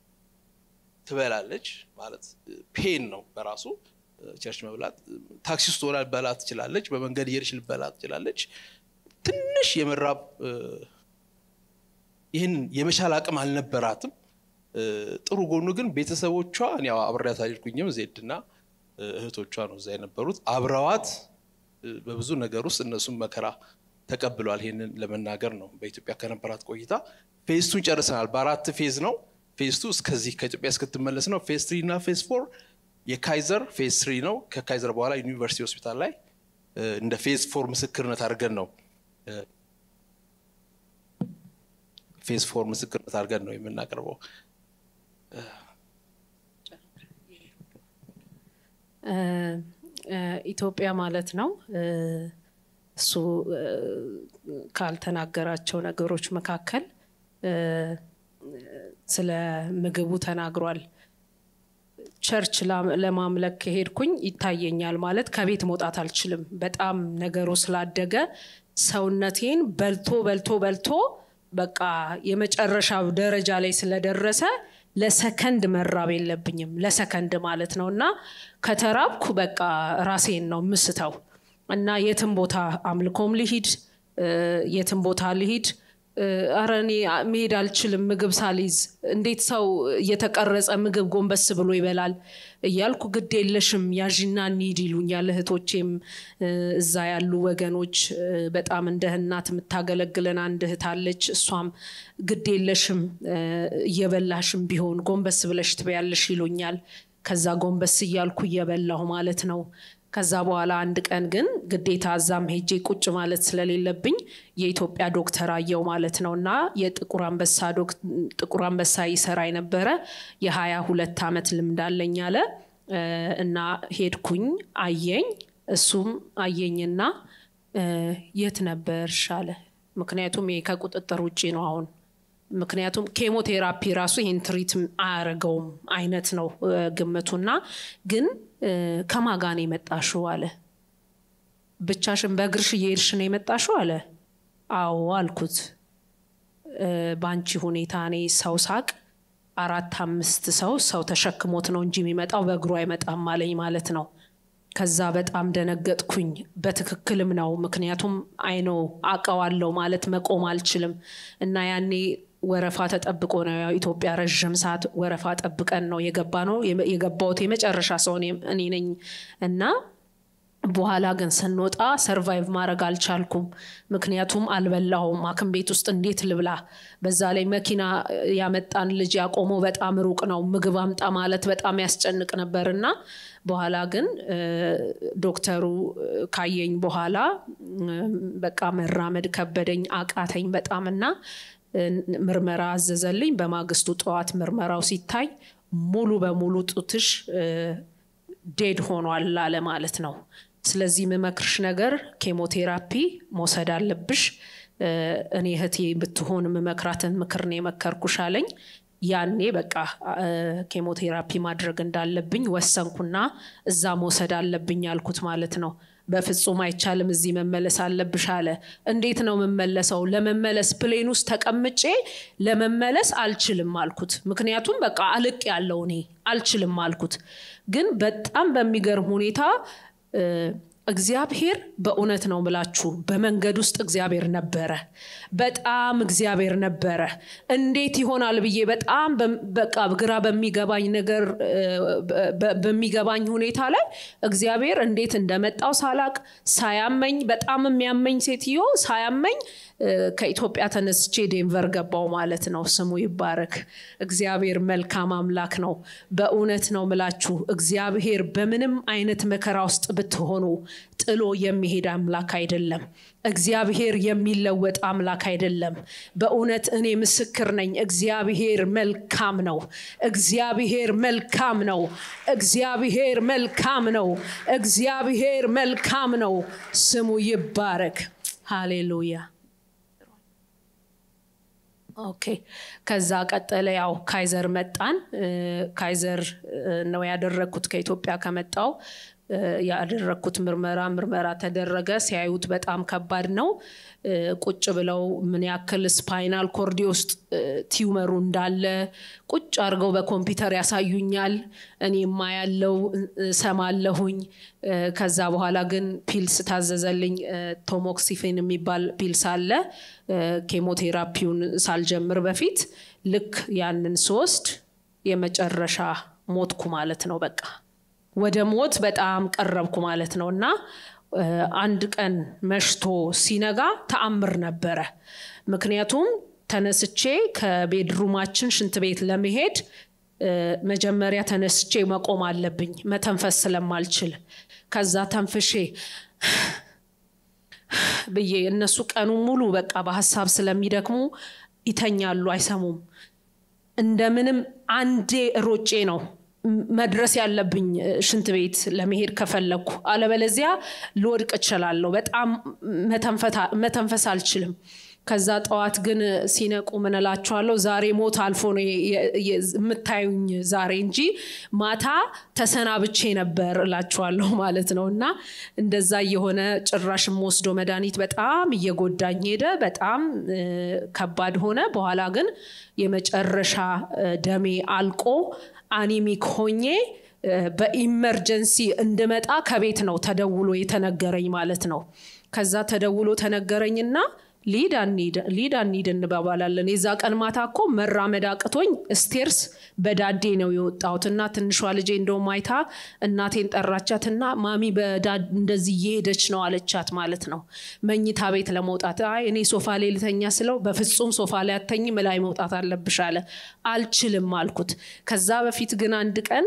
ትበላለች ማለት ፔን ነው በራሱ ቸርች መብላት። ታክሲ ውስጥ ሆና ልበላ ትችላለች። በመንገድ እየሄደች ልበላ ትችላለች። ትንሽ የመራብ እ፣ ይህን የመቻል አቅም አልነበራትም። እ፣ ጥሩ ጎኑ ግን ቤተሰቦቿ እኔ ያው አብሬያት አልሄድኩኝም ዜድና እ፣ እህቶቿ ነው እዛ የነበሩት አብረዋት በብዙ ነገር ውስጥ እነሱም መከራ ተቀብሏል። ይህንን ለመናገር ነው። በኢትዮጵያ ከነበራት ቆይታ ፌስቱን ጨርሰናል። በአራት ፌዝ ነው። ፌዝ ቱ እስከዚህ ከኢትዮጵያ እስክትመለስ ነው። ፌዝ ትሪ እና ፌዝ ፎር የካይዘር ፌዝ ትሪ ነው። ከካይዘር በኋላ ዩኒቨርሲቲ ሆስፒታል ላይ እንደ ፌዝ ፎር ምስክርነት አድርገን ነው ፌዝ ፎር ምስክርነት አድርገን ነው የምናቀርበው። ኢትዮጵያ ማለት ነው እሱ ካልተናገራቸው ነገሮች መካከል ስለ ምግቡ ተናግሯል። ቸርች ለማምለክ ከሄድኩኝ ይታየኛል ማለት ከቤት መውጣት አልችልም። በጣም ነገሩ ስላደገ ሰውነቴን በልቶ በልቶ በልቶ በቃ የመጨረሻ ደረጃ ላይ ስለደረሰ ለሰከንድ መራብ የለብኝም። ለሰከንድ ማለት ነው እና ከተራብኩ በቃ ራሴን ነው ምስተው እና የትም ቦታ አምልኮም ልሂድ የትም ቦታ ልሂድ አረ እኔ መሄድ አልችልም ምግብ ሳልይዝ እንዴት ሰው እየተቀረጸ ምግብ ጎንበስ ብሎ ይበላል እያልኩ ግድ የለሽም ያዥና እንሂድ ይሉኛል እህቶቼም እዛ ያሉ ወገኖች በጣም እንደ እናት የምታገለግለን አንድ እህት አለች እሷም ግድ የለሽም እየበላሽም ቢሆን ጎንበስ ብለሽ ትበያለሽ ይሉኛል ከዛ ጎንበስ እያልኩ እየበላሁ ማለት ነው ከዛ በኋላ አንድ ቀን ግን ግዴታ እዛም ሄጄ ቁጭ ማለት ስለሌለብኝ የኢትዮጵያ ዶክተር አየው ማለት ነው እና የጥቁር አንበሳ ጥቁር አንበሳ ይሰራ የነበረ የሀያ ሁለት ዓመት ልምድ አለኝ አለ እና ሄድኩኝ አየኝ እሱም አየኝና የት ነበርሽ አለ ምክንያቱም ይሄ ከቁጥጥር ውጭ ነው አሁን ምክንያቱም ኬሞቴራፒ ራሱ ይህን ትሪት አያረገውም አይነት ነው ግምቱና ግን ከማጋን የመጣሽው አለ ብቻሽን በእግርሽ እየሄድሽ ነው የመጣሽው አለ አዎ አልኩት በአንቺ ሁኔታ እኔ ሰው ሳቅ አራት አምስት ሰው ሰው ተሸክሞት ነው እንጂ የሚመጣው በእግሩ አይመጣም አለኝ ማለት ነው ከዛ በጣም ደነገጥኩኝ በትክክልም ነው ምክንያቱም አይኖ አቀዋለው ማለት መቆም አልችልም እና ያኔ ወረፋ ተጠብቆ ነው ኢትዮጵያ ረዥም ሰዓት ወረፋ ጠብቀን ነው የገባ ነው የገባውት የመጨረሻ ሰው እኔ ነኝ እና በኋላ ግን ስንወጣ ሰርቫይቭ ማድረግ አልቻልኩም ምክንያቱም አልበላሁም አክም ቤት ውስጥ እንዴት ልብላ በዛ ላይ መኪና ያመጣን ልጅ ያቆመው በጣም ሩቅ ነው ምግብ አምጣ ማለት በጣም ያስጨንቅ ነበር እና በኋላ ግን ዶክተሩ ካየኝ በኋላ በቃ መራመድ ከበደኝ አቃተኝ በጣም እና ምርመራ አዘዘልኝ በማግስቱ ጠዋት ምርመራው ሲታይ ሙሉ በሙሉ ጡትሽ ዴድ ሆኗል አለ ማለት ነው ስለዚህ የምመክርሽ ነገር ኬሞቴራፒ መውሰድ አለብሽ እኔ እህቴ ብትሆን የምመክራትን ምክር ነው የመከርኩሽ አለኝ ያኔ በቃ ኬሞቴራፒ ማድረግ እንዳለብኝ ወሰንኩና እዛ መውሰድ አለብኝ ያልኩት ማለት ነው በፍጹም አይቻልም እዚህ መመለስ አለብሽ አለ እንዴት ነው የምመለሰው ለመመለስ ፕሌን ውስጥ ተቀምጬ ለመመለስ አልችልም አልኩት ምክንያቱም በቃ አልቅ ያለው እኔ አልችልም አልኩት ግን በጣም በሚገርም ሁኔታ እግዚአብሔር በእውነት ነው ምላችሁ በመንገድ ውስጥ እግዚአብሔር ነበረ በጣም እግዚአብሔር ነበረ እንዴት ይሆናል ብዬ በጣም በቃ ግራ በሚገባኝ ነገር በሚገባኝ ሁኔታ ላይ እግዚአብሔር እንዴት እንደመጣው ሳላቅ ሳያመኝ በጣም የሚያመኝ ሴትዮ ሳያመኝ ከኢትዮጵያ ተነስቼ ዴንቨር ገባው ማለት ነው ስሙ ይባረክ እግዚአብሔር መልካም አምላክ ነው በእውነት ነው ምላችሁ እግዚአብሔር በምንም አይነት መከራ ውስጥ ብትሆኑ ጥሎ የሚሄድ አምላክ አይደለም እግዚአብሔር የሚለወጥ አምላክ አይደለም በእውነት እኔ ምስክር ነኝ እግዚአብሔር መልካም ነው እግዚአብሔር መልካም ነው እግዚአብሔር መልካም ነው እግዚአብሔር መልካም ነው ስሙ ይባረክ ሃሌሉያ ኦኬ ከዛ ቀጠለ ያው ካይዘር መጣን ካይዘር ነው ያደረግኩት ከኢትዮጵያ ከመጣው ያደረግኩት ምርመራ ምርመራ ተደረገ ሲያዩት በጣም ከባድ ነው ቁጭ ብለው ምን ያክል ስፓይናል ኮርዲ ውስጥ ቲዩመሩ እንዳለ ቁጭ አድርገው በኮምፒውተር ያሳዩኛል እኔማ ያለው ሰማለሁኝ ከዛ በኋላ ግን ፒልስ ታዘዘልኝ ቶሞክሲፌን የሚባል ፒልስ አለ ኬሞቴራፒውን ሳልጀምር በፊት ልክ ያንን ስወስድ የመጨረሻ ሞትኩ ማለት ነው በቃ ወደ ሞት በጣም ቀረብኩ ማለት ነው እና እ፣ አንድ ቀን መሽቶ ሲነጋ ተአምር ነበረ። ምክንያቱም ተነስቼ ከቤድሩማችን ሽንት ቤት ለመሄድ እ፣ መጀመሪያ ተነስቼ መቆም አለብኝ መተንፈስ ስለማልችል ከዛ ተንፍሼ ብዬ እነሱ ቀኑን ሙሉ በቃ በሀሳብ ስለሚደክሙ ይተኛሉ፣ አይሰሙም። እንደምንም አንዴ ሮጬ ነው ም- መድረስ ያለብኝ እ፣ ሽንት ቤት ለመሄድ ከፈለግኩ፣ አለበለዚያ ልወድቅ እችላለሁ። በጣም መተንፈታ- መተንፈስ አልችልም። ከዛ ጠዋት ግን ሲነቁ ምን እላችኋለሁ፣ ዛሬ ሞት አልፎ ነው የ- የ- የ- የምታዩኝ ዛሬ እንጂ ማታ ተሰናብቼ ነበር እላችኋለሁ ማለት ነው። እና እንደዛ እየሆነ ጭራሽ የምወስደው መድኃኒት በጣም እየጎዳኝ ሄደ። በጣም እ፣ ከባድ ሆነ። በኋላ ግን የመጨረሻ እ፣ ደሜ አልቆ አኒሚክ ሆኜ እ፣ በኢመርጀንሲ እንድመጣ ከቤት ነው ተደውሎ የተነገረኝ ማለት ነው። ከዛ ተደውሎ ተነገረኝና ሊድ አንሂድ ሊድ አንሂድ እንባባላለን። የዛ ቀን ማታ እኮ መራመድ አቅቶኝ ስቴርስ በዳዴ ነው የወጣሁት እና ትንሿ ልጄ እንደውም አይታ እናቴን ጠራቻትና ማሚ በዳ እንደዚህ እየሄደች ነው አለቻት ማለት ነው። መኝታ ቤት ለመውጣት አይ እኔ ሶፋ ላይ ልተኛ ስለው በፍጹም ሶፋ ላይ አተኝም ላይ መውጣት አለብሽ አለ። አልችልም አልኩት። ከዛ በፊት ግን አንድ ቀን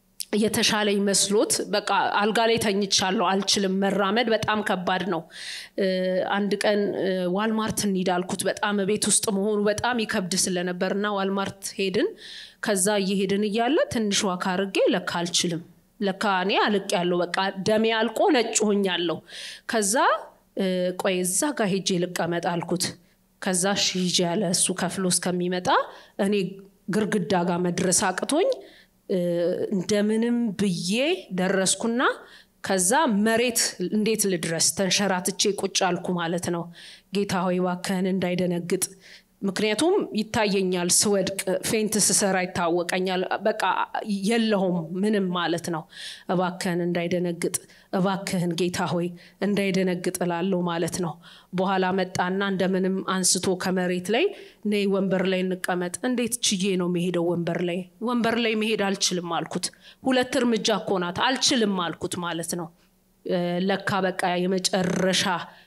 የተሻለኝ መስሎት በቃ አልጋ ላይ ተኝቻለሁ፣ አልችልም መራመድ በጣም ከባድ ነው። እ፣ አንድ ቀን እ፣ ዋልማርት እንሂድ አልኩት። በጣም ቤት ውስጥ መሆኑ በጣም ይከብድ ስለነበር እና ዋልማርት ሄድን። ከዛ እየሄድን እያለ ትንሽ ዋካ አድርጌ ለካ አልችልም፣ ለካ እኔ አልቅ ያለው በቃ ደሜ አልቆ ነጭ ሆኛለሁ። ከዛ እ፣ ቆይ እዛ ጋር ሄጄ ልቀመጥ አልኩት። ከዛ እሺ ሂጂ ያለ እሱ ከፍሎ እስከሚመጣ እኔ ግርግዳ ጋር መድረስ አቅቶኝ እ፣ እንደምንም ብዬ ደረስኩና ከዛ መሬት እንዴት ልድረስ ተንሸራትቼ ቁጭ አልኩ ማለት ነው። ጌታ ሆይ እባክህን እንዳይደነግጥ ምክንያቱም ይታየኛል ስወድቅ ፌንት ስሰራ ይታወቀኛል። በቃ የለሁም ምንም ማለት ነው። እባክህን እንዳይደነግጥ እባክህን ጌታ ሆይ እንዳይደነግጥ እላለሁ ማለት ነው። በኋላ መጣና እንደምንም አንስቶ ከመሬት ላይ ነይ ወንበር ላይ እንቀመጥ። እንዴት ችዬ ነው መሄደው ወንበር ላይ? ወንበር ላይ መሄድ አልችልም አልኩት። ሁለት እርምጃ እኮ ናት አልችልም አልኩት ማለት ነው። እ፣ ለካ በቃ የመጨረሻ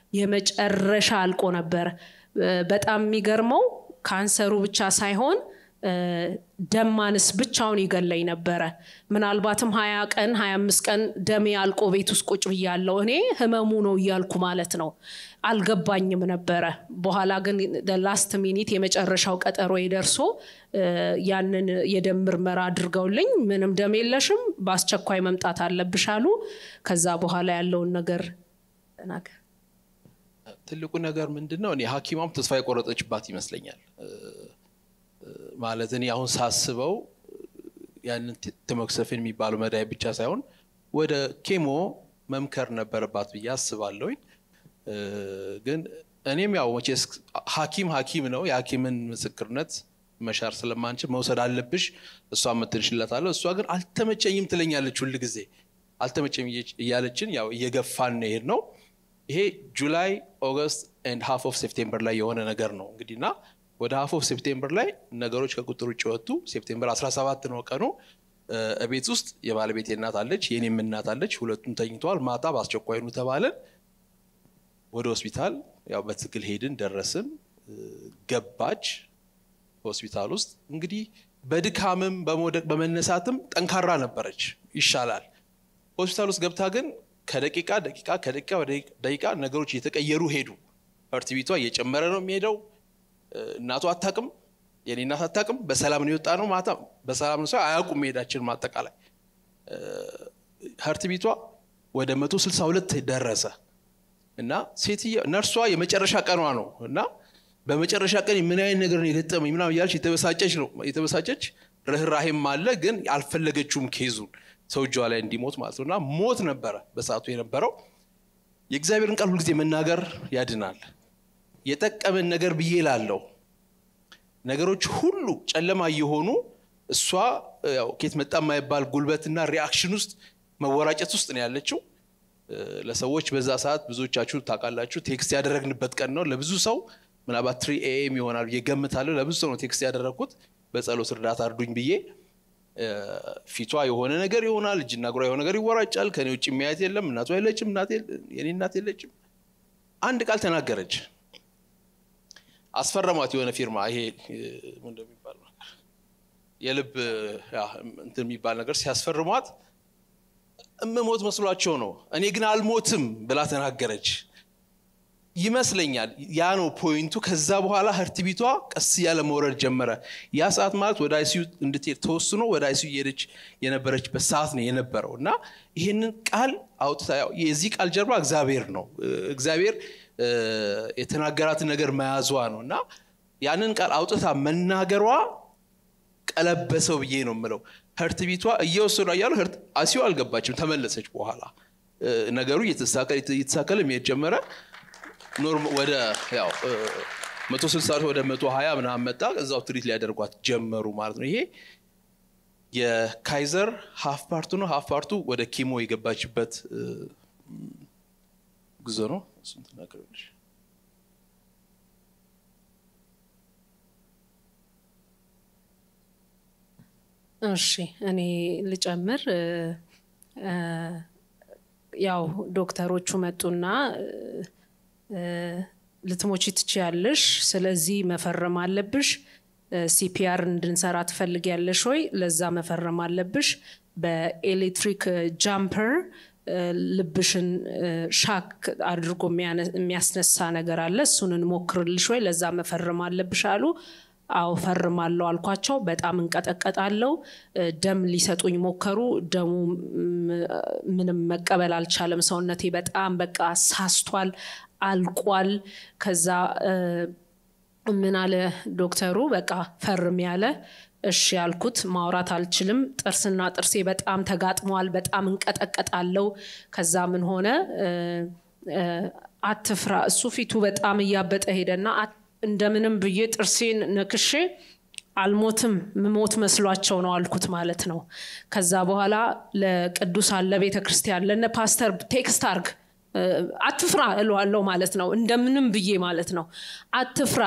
የመጨረሻ አልቆ ነበረ። እ፣ በጣም የሚገርመው ካንሰሩ ብቻ ሳይሆን እ፣ ደም ማነስ ብቻውን ይገለኝ ነበረ። ምናልባትም ሀያ ቀን ሀያ አምስት ቀን ደሜ አልቆ ቤት ውስጥ ቁጭ ብያለሁ። እኔ ህመሙ ነው እያልኩ ማለት ነው። አልገባኝም ነበረ። በኋላ ግን ላስት ሚኒት የመጨረሻው ቀጠሮ ደርሶ እ፣ ያንን የደም ምርመራ አድርገውልኝ ምንም ደም የለሽም፣ በአስቸኳይ መምጣት አለብሽ አሉ። ከዛ በኋላ ያለውን ነገር ተናገር። ትልቁ ነገር ምንድን ነው? እኔ ሐኪሟም ተስፋ የቆረጠችባት ይመስለኛል። እ፣ እ፣ ማለት እኔ አሁን ሳስበው ያንን ት- ቴሞክሰፊን የሚባለው መድኃኒት ብቻ ሳይሆን ወደ ኬሞ መምከር ነበረባት ብዬ አስባለሁኝ። እ፣ ግን እኔም ያው መቼስ ሐኪም ሐኪም ነው። የሐኪምን ምስክርነት መሻር ስለማንችል መውሰድ አለብሽ እሷ የምትንሽለታለሁ። እሷ ግን አልተመቸኝም ትለኛለች ሁል ጊዜ አልተመቸኝ እያለችን ያው እየገፋን ነው የሄድ ነው። ይሄ ጁላይ ኦገስት ኤንድ ሃፍ ኦፍ ሴፕቴምበር ላይ የሆነ ነገር ነው እንግዲህ እና ወደ ሃፍ ኦፍ ሴፕቴምበር ላይ ነገሮች ከቁጥር ውጭ ወጡ። ሴፕቴምበር 17 ነው ቀኑ። እ፣ እቤት ውስጥ የባለቤቴ እናት አለች፣ የኔም እናት አለች። ሁለቱም ተኝተዋል። ማታ በአስቸኳይ ኑ ተባለን። ወደ ሆስፒታል ያው በትክክል ሄድን፣ ደረስን። እ፣ ገባች ሆስፒታል ውስጥ እንግዲህ በድካምም በመውደቅ በመነሳትም ጠንካራ ነበረች፣ ይሻላል። ሆስፒታል ውስጥ ገብታ ግን ከደቂቃ ደቂቃ ከደቂቃ ወደ ደቂቃ ነገሮች እየተቀየሩ ሄዱ። ሀርት ቢቷ እየጨመረ ነው የሚሄደው። እ፣ እናቷ አታቅም፣ የኔ እናት አታቅም። በሰላም ነው የወጣ ነው ማታ በሰላም ነው ሰው አያውቁም መሄዳችን ማጠቃላይ ሀርት ቢቷ ወደ 162 ደረሰ እና ሴትየ ነርሷ የመጨረሻ ቀኗ ነው እና በመጨረሻ ቀን ምን አይነት ነገር ነው የገጠመኝ ምናምን እያለች የተበሳጨች ነው የተበሳጨች ርኅራሄም አለ ግን አልፈለገችውም ኬዙን ሰው እጇ ላይ እንዲሞት ማለት ነው እና ሞት ነበረ በሰዓቱ የነበረው የእግዚአብሔርን ቃል ሁልጊዜ መናገር ያድናል የጠቀመን ነገር ብዬ ላለው ነገሮች ሁሉ ጨለማ እየሆኑ እሷ ያው ኬት መጣ የማይባል ጉልበትና ሪአክሽን ውስጥ መወራጨት ውስጥ ነው ያለችው እ፣ ለሰዎች በዛ ሰዓት ብዙዎቻችሁ ታውቃላችሁ ቴክስት ያደረግንበት ቀን ነው ለብዙ ሰው ምናልባት ትሪ ኤኤም ይሆናል ብዬ ገምታለሁ ለብዙ ሰው ነው ቴክስት ያደረግኩት በጸሎት እርዳታ እርዱኝ ብዬ ፊቷ የሆነ ነገር ይሆናል፣ እጅና እግሯ የሆነ ነገር ይወራጫል። ከኔ ውጭ የሚያየት የለም። እናቷ የለችም፣ የኔ እናት የለችም። አንድ ቃል ተናገረች። አስፈረሟት የሆነ ፊርማ ይሄ እንደሚባል ነገር የልብ እንትን የሚባል ነገር ሲያስፈርሟት እምሞት መስሏቸው ነው። እኔ ግን አልሞትም ብላ ተናገረች ይመስለኛል። ያ ነው ፖይንቱ። ከዛ በኋላ ህርትቢቷ ቀስ እያለ መውረድ ጀመረ። ያ ሰዓት ማለት ወደ አይሲዩ እንድትሄድ ተወስኖ ወደ አይሲዩ እየሄደች የነበረችበት ሰዓት ነው የነበረው እና ይህንን ቃል አውጥታ የዚህ ቃል ጀርባ እግዚአብሔር ነው። እግዚአብሔር የተናገራትን ነገር መያዟ ነው እና ያንን ቃል አውጥታ መናገሯ ቀለበሰው ብዬ ነው የምለው። ህርትቢቷ እየወሰዱ እያሉ አይሲዩ አልገባችም፣ ተመለሰች። በኋላ ነገሩ እየተሳከለ መሄድ ጀመረ። ኖርም ወደ ያው መቶ ስልሳ ወደ መቶ ሀያ ምናምን መጣ። እዛው ትሪት ሊያደርጓት ጀመሩ ማለት ነው። ይሄ የካይዘር ሀፍ ፓርቱ ነው። ሀፍ ፓርቱ ወደ ኪሞ የገባችበት ጉዞ ነው። እሱን ትናገራለች። እሺ እኔ ልጨምር። ያው ዶክተሮቹ መጡና ልትሞቺ ትችያለሽ፣ ስለዚህ መፈረም አለብሽ። ሲፒአር እንድንሰራ ትፈልጊያለሽ ወይ? ለዛ መፈረም አለብሽ። በኤሌክትሪክ ጃምፐር ልብሽን ሻክ አድርጎ የሚያስነሳ ነገር አለ። እሱን እንሞክርልሽ ወይ? ለዛ መፈረም አለብሽ አሉ። አዎ ፈርማለሁ አልኳቸው። በጣም እንቀጠቀጣለው። ደም ሊሰጡኝ ሞከሩ። ደሙ ምንም መቀበል አልቻለም። ሰውነቴ በጣም በቃ ሳስቷል፣ አልቋል። ከዛ ምን አለ ዶክተሩ፣ በቃ ፈርም ያለ እሺ ያልኩት። ማውራት አልችልም። ጥርስና ጥርሴ በጣም ተጋጥመዋል። በጣም እንቀጠቀጣለው። ከዛ ምን ሆነ፣ አትፍራ። እሱ ፊቱ በጣም እያበጠ ሄደና እንደምንም ብዬ ጥርሴን ነክሼ አልሞትም ምሞት መስሏቸው ነው አልኩት ማለት ነው። ከዛ በኋላ ለቅዱሳን ለቤተ ክርስቲያን ለነ ፓስተር ቴክስት አርግ አትፍራ እለዋለሁ ማለት ነው። እንደምንም ብዬ ማለት ነው። አትፍራ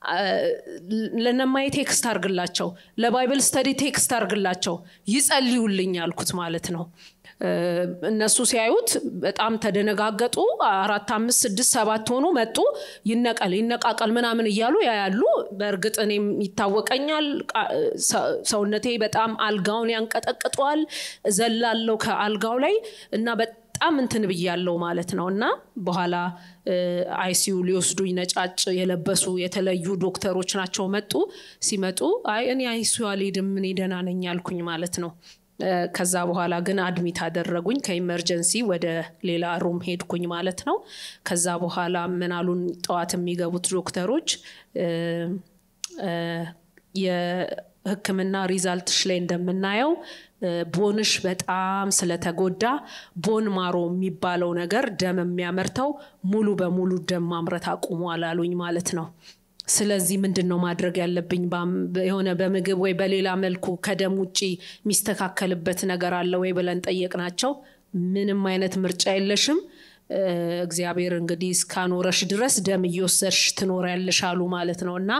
ለነማዬ ቴክስት አርግላቸው፣ ለባይብል ስተዲ ቴክስት አርግላቸው፣ ይጸልዩልኝ አልኩት ማለት ነው። እነሱ ሲያዩት በጣም ተደነጋገጡ። አራት አምስት ስድስት ሰባት ሆኑ መጡ። ይነቀል ይነቃቀል ምናምን እያሉ ያያሉ። በእርግጥ እኔም ይታወቀኛል። ሰውነቴ በጣም አልጋውን ያንቀጠቅጠዋል። ዘላለው ከአልጋው ላይ እና በጣም እንትን ብያለው ማለት ነው። እና በኋላ አይሲዩ ሊወስዱኝ ነጫጭ የለበሱ የተለዩ ዶክተሮች ናቸው መጡ። ሲመጡ አይ እኔ አይሲዩ አልሄድም እኔ ደህና ነኝ አልኩኝ ማለት ነው። ከዛ በኋላ ግን አድሚት አደረጉኝ። ከኢመርጀንሲ ወደ ሌላ ሩም ሄድኩኝ ማለት ነው። ከዛ በኋላ ምናሉን ጠዋት የሚገቡት ዶክተሮች የሕክምና ሪዛልትሽ ላይ እንደምናየው ቦንሽ በጣም ስለተጎዳ ቦን ማሮ የሚባለው ነገር ደም የሚያመርተው ሙሉ በሙሉ ደም ማምረት አቁሟል አሉኝ ማለት ነው። ስለዚህ ምንድን ነው ማድረግ ያለብኝ? የሆነ በምግብ ወይ በሌላ መልኩ ከደም ውጭ የሚስተካከልበት ነገር አለ ወይ ብለን ጠየቅናቸው። ምንም አይነት ምርጫ የለሽም፣ እግዚአብሔር እንግዲህ እስካኖረሽ ድረስ ደም እየወሰድሽ ትኖሪያለሽ አሉ ማለት ነው እና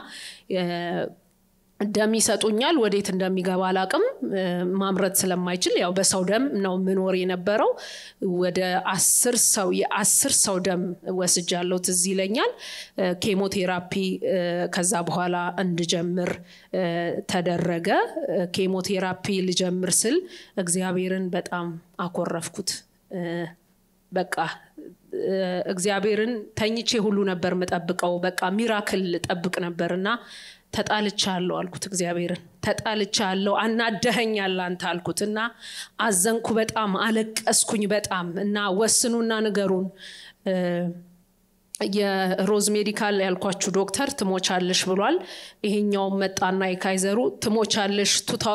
ደም ይሰጡኛል። ወዴት እንደሚገባ አላቅም። ማምረት ስለማይችል ያው በሰው ደም ነው ምኖር የነበረው። ወደ አስር ሰው የአስር ሰው ደም ወስጃለሁ ትዝ ይለኛል። ኬሞቴራፒ ከዛ በኋላ እንድጀምር ተደረገ። ኬሞቴራፒ ልጀምር ስል እግዚአብሔርን በጣም አኮረፍኩት። በቃ እግዚአብሔርን ተኝቼ ሁሉ ነበር የምጠብቀው። በቃ ሚራክል ጠብቅ ነበር እና ተጣልቻለሁ አልኩት። እግዚአብሔርን ተጣልቻለሁ፣ አናደኸኛል አንተ አልኩት እና አዘንኩ። በጣም አለቀስኩኝ በጣም እና ወስኑና ንገሩን የሮዝ ሜዲካል ያልኳችሁ ዶክተር ትሞቻለሽ ብሏል። ይሄኛውም መጣና የካይዘሩ ትሞቻለሽ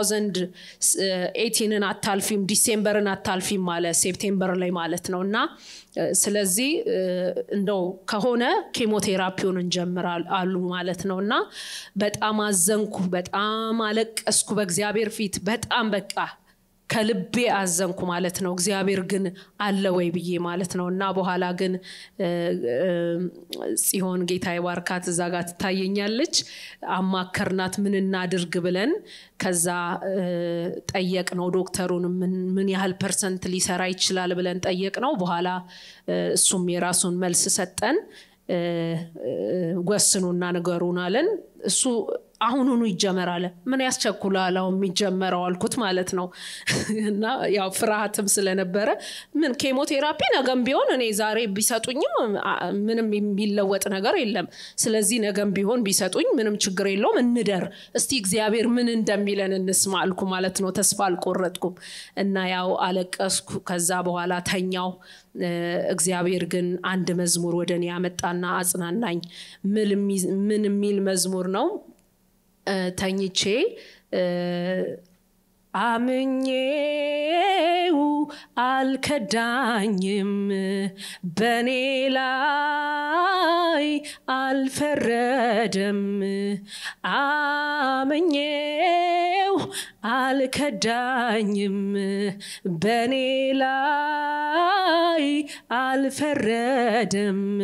2018ን አታልፊም፣ ዲሴምበርን አታልፊም አለ ሴፕቴምበር ላይ ማለት ነው እና ስለዚህ እንደው ከሆነ ኬሞቴራፒውን እንጀምር አሉ ማለት ነው እና በጣም አዘንኩ፣ በጣም አለቀስኩ በእግዚአብሔር ፊት በጣም በቃ ከልቤ አዘንኩ ማለት ነው። እግዚአብሔር ግን አለ ወይ ብዬ ማለት ነው። እና በኋላ ግን ጽዮን ጌታ ይባርካት እዛ ጋር ትታየኛለች። አማከርናት ምን እናድርግ ብለን ከዛ ጠየቅ ነው ዶክተሩን ምን ያህል ፐርሰንት ሊሰራ ይችላል ብለን ጠየቅ ነው። በኋላ እሱም የራሱን መልስ ሰጠን። ወስኑና ንገሩን አለን። እሱ አሁኑኑ ይጀመራል። ምን ያስቸኩላል አሁን የሚጀመረው አልኩት ማለት ነው። እና ያው ፍርሃትም ስለነበረ ምን ኬሞቴራፒ ነገም ቢሆን እኔ ዛሬ ቢሰጡኝም ምንም የሚለወጥ ነገር የለም። ስለዚህ ነገም ቢሆን ቢሰጡኝ ምንም ችግር የለውም፣ እንደር እስቲ እግዚአብሔር ምን እንደሚለን እንስማ አልኩ ማለት ነው። ተስፋ አልቆረጥኩም እና ያው አለቀስኩ። ከዛ በኋላ ተኛው። እግዚአብሔር ግን አንድ መዝሙር ወደ እኔ ያመጣና አጽናናኝ። ምን የሚል መዝሙር ነው? ተኝቼ አምኜው አልከዳኝም፣ በኔ ላይ አልፈረደም። አምኜው አልከዳኝም፣ በኔ ላይ አልፈረደም።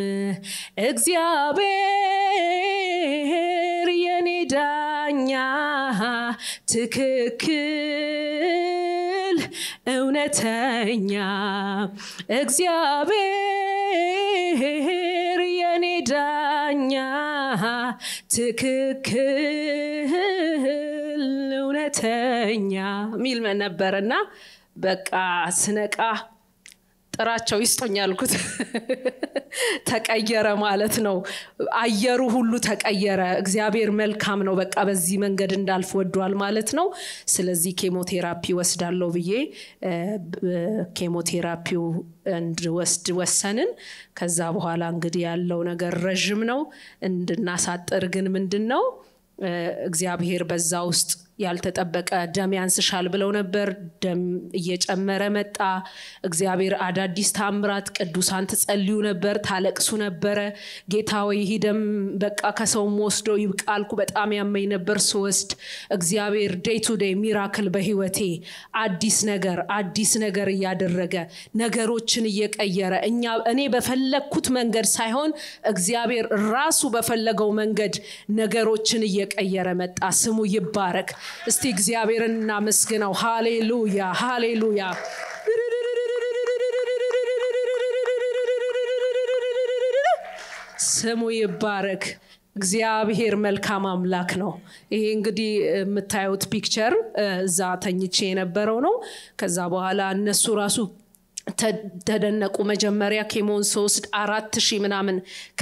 እግዚአብሔር የኔ ዳኛ ትክክል እውነተኛ እግዚአብሔር የኔ ዳኛ ትክክል እውነተኛ ሚል ነበርና በቃ ስነቃ ጥራቸው ይስጡኝ አልኩት። ተቀየረ ማለት ነው። አየሩ ሁሉ ተቀየረ። እግዚአብሔር መልካም ነው። በቃ በዚህ መንገድ እንዳልፍ ወዷል ማለት ነው። ስለዚህ ኬሞቴራፒ ወስዳለሁ ብዬ ኬሞቴራፒው እንድወስድ ወሰንን። ከዛ በኋላ እንግዲህ ያለው ነገር ረዥም ነው። እንድናሳጥር ግን ምንድን ነው እግዚአብሔር በዛ ውስጥ ያልተጠበቀ ደም ያንስሻል ብለው ነበር። ደም እየጨመረ መጣ። እግዚአብሔር አዳዲስ ታምራት፣ ቅዱሳን ትጸልዩ ነበር፣ ታለቅሱ ነበረ። ጌታ ወይ ይህ ደም በቃ ከሰውም ወስዶ ይብቃልኩ። በጣም ያመኝ ነበር ስወስድ። እግዚአብሔር ዴይ ቱ ዴይ ሚራክል በህይወቴ አዲስ ነገር አዲስ ነገር እያደረገ ነገሮችን እየቀየረ እኛ እኔ በፈለግኩት መንገድ ሳይሆን እግዚአብሔር ራሱ በፈለገው መንገድ ነገሮችን እየቀየረ መጣ። ስሙ ይባረክ። እስቲ እግዚአብሔርን እናመስግነው። ሃሌሉያ ሃሌሉያ። ስሙ ይባረክ። እግዚአብሔር መልካም አምላክ ነው። ይሄ እንግዲህ የምታዩት ፒክቸር እዛ ተኝቼ የነበረው ነው። ከዛ በኋላ እነሱ ራሱ ተደነቁ። መጀመሪያ ኬሞን ስወስድ አራት ሺህ ምናምን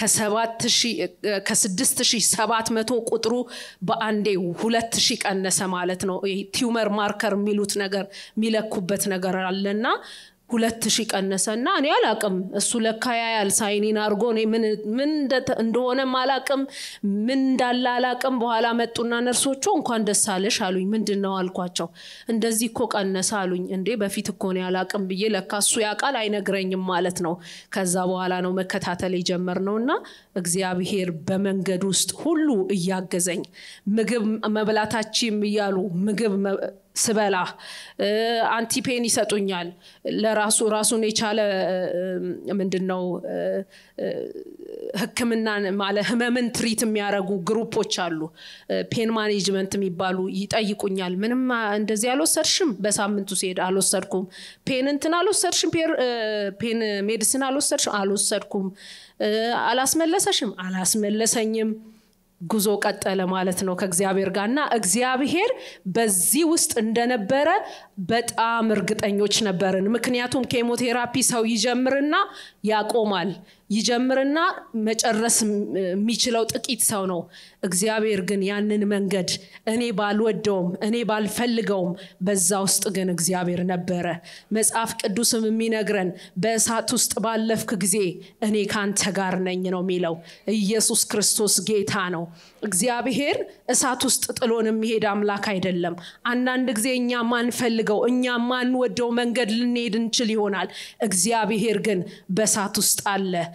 ከስድስት ሺህ ሰባት መቶ ቁጥሩ በአንዴ ሁለት ሺህ ቀነሰ ማለት ነው። ቲዩመር ማርከር የሚሉት ነገር የሚለኩበት ነገር አለና ሁለት ሺህ ቀነሰ እና እኔ አላቅም እሱ ለካ ያያል ሳይኒን አድርጎ እኔ ምን እንደሆነም አላቅም ምን እንዳለ አላቅም በኋላ መጡና ነርሶቹ እንኳን ደስ አለሽ አሉኝ ምንድን ነው አልኳቸው እንደዚህ እኮ ቀነሰ አሉኝ እንዴ በፊት እኮ እኔ አላቅም ብዬ ለካ እሱ ያውቃል አይነግረኝም ማለት ነው ከዛ በኋላ ነው መከታተል የጀመርነው እና እግዚአብሔር በመንገድ ውስጥ ሁሉ እያገዘኝ ምግብ መብላታችም እያሉ ምግብ ስበላ አንቲፔን ይሰጡኛል ለራሱ ራሱን የቻለ ምንድን ነው ህክምና ማለ ህመምን ትሪት የሚያደርጉ ግሩፖች አሉ ፔን ማኔጅመንት የሚባሉ ይጠይቁኛል ምንም እንደዚህ አልወሰድሽም በሳምንቱ ሲሄድ አልወሰድኩም ፔን እንትን አልወሰድሽም ፔን ሜዲሲን አልወሰድሽም አልወሰድኩም አላስመለሰሽም አላስመለሰኝም ጉዞ ቀጠለ ማለት ነው ከእግዚአብሔር ጋር እና እግዚአብሔር በዚህ ውስጥ እንደነበረ በጣም እርግጠኞች ነበርን ምክንያቱም ኬሞቴራፒ ሰው ይጀምርና ያቆማል ይጀምርና መጨረስ የሚችለው ጥቂት ሰው ነው እግዚአብሔር ግን ያንን መንገድ እኔ ባልወደውም እኔ ባልፈልገውም በዛ ውስጥ ግን እግዚአብሔር ነበረ መጽሐፍ ቅዱስም የሚነግረን በእሳት ውስጥ ባለፍክ ጊዜ እኔ ካንተ ጋር ነኝ ነው የሚለው ኢየሱስ ክርስቶስ ጌታ ነው እግዚአብሔር እሳት ውስጥ ጥሎን የሚሄድ አምላክ አይደለም አንዳንድ ጊዜ እኛ ማንፈልገው እኛ ማንወደው መንገድ ልንሄድ እንችል ይሆናል እግዚአብሔር ግን በእሳት ውስጥ አለ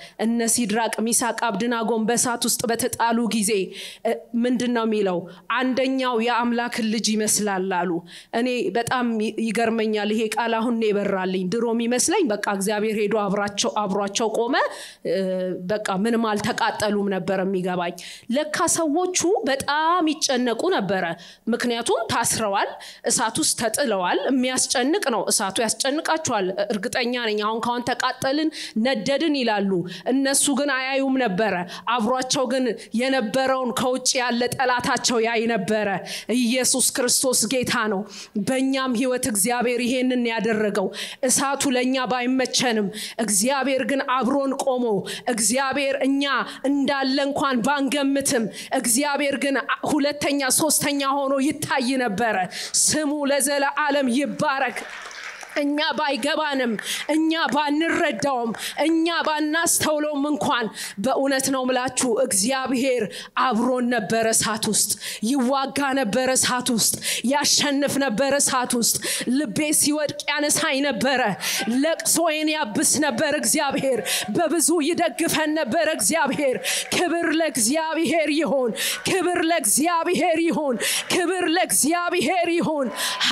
እነ ሲድራቅ ሚሳቅ አብድናጎን በእሳት ውስጥ በተጣሉ ጊዜ እ፣ ምንድን ነው የሚለው አንደኛው የአምላክን ልጅ ይመስላል አሉ እኔ በጣም ይ- ይገርመኛል ይሄ ቃል አሁን ነው የበራልኝ ድሮ የሚመስለኝ በቃ እግዚአብሔር ሄዶ አብራቸው አብሯቸው ቆመ እ፣ በቃ ምንም አልተቃጠሉም ነበር የሚገባኝ ለካ ሰዎቹ በጣም ይጨነቁ ነበረ ምክንያቱም ታስረዋል እሳት ውስጥ ተጥለዋል የሚያስጨንቅ ነው እሳቱ ያስጨንቃቸዋል እርግጠኛ ነኝ አሁን ካሁን ተቃጠልን ነደድን ይላሉ እነሱ ግን አያዩም ነበረ አብሯቸው ግን የነበረውን ከውጭ ያለ ጠላታቸው ያይ ነበረ ኢየሱስ ክርስቶስ ጌታ ነው በእኛም ህይወት እግዚአብሔር ይሄንን ያደረገው እሳቱ ለእኛ ባይመቸንም እግዚአብሔር ግን አብሮን ቆሞ እግዚአብሔር እኛ እንዳለ እንኳን ባንገምትም እግዚአብሔር ግን ሁለተኛ ሶስተኛ ሆኖ ይታይ ነበረ ስሙ ለዘለዓለም ይባረክ እኛ ባይገባንም እኛ ባንረዳውም እኛ ባናስተውለውም እንኳን በእውነት ነው ምላችሁ እግዚአብሔር አብሮን ነበረ እሳት ውስጥ ይዋጋ ነበረ እሳት ውስጥ ያሸንፍ ነበረ እሳት ውስጥ ልቤ ሲወድቅ ያነሳኝ ነበረ ለቅሶዬን ያብስ ነበር እግዚአብሔር በብዙ ይደግፈን ነበር እግዚአብሔር ክብር ለእግዚአብሔር ይሆን ክብር ለእግዚአብሔር ይሆን ክብር ለእግዚአብሔር ይሆን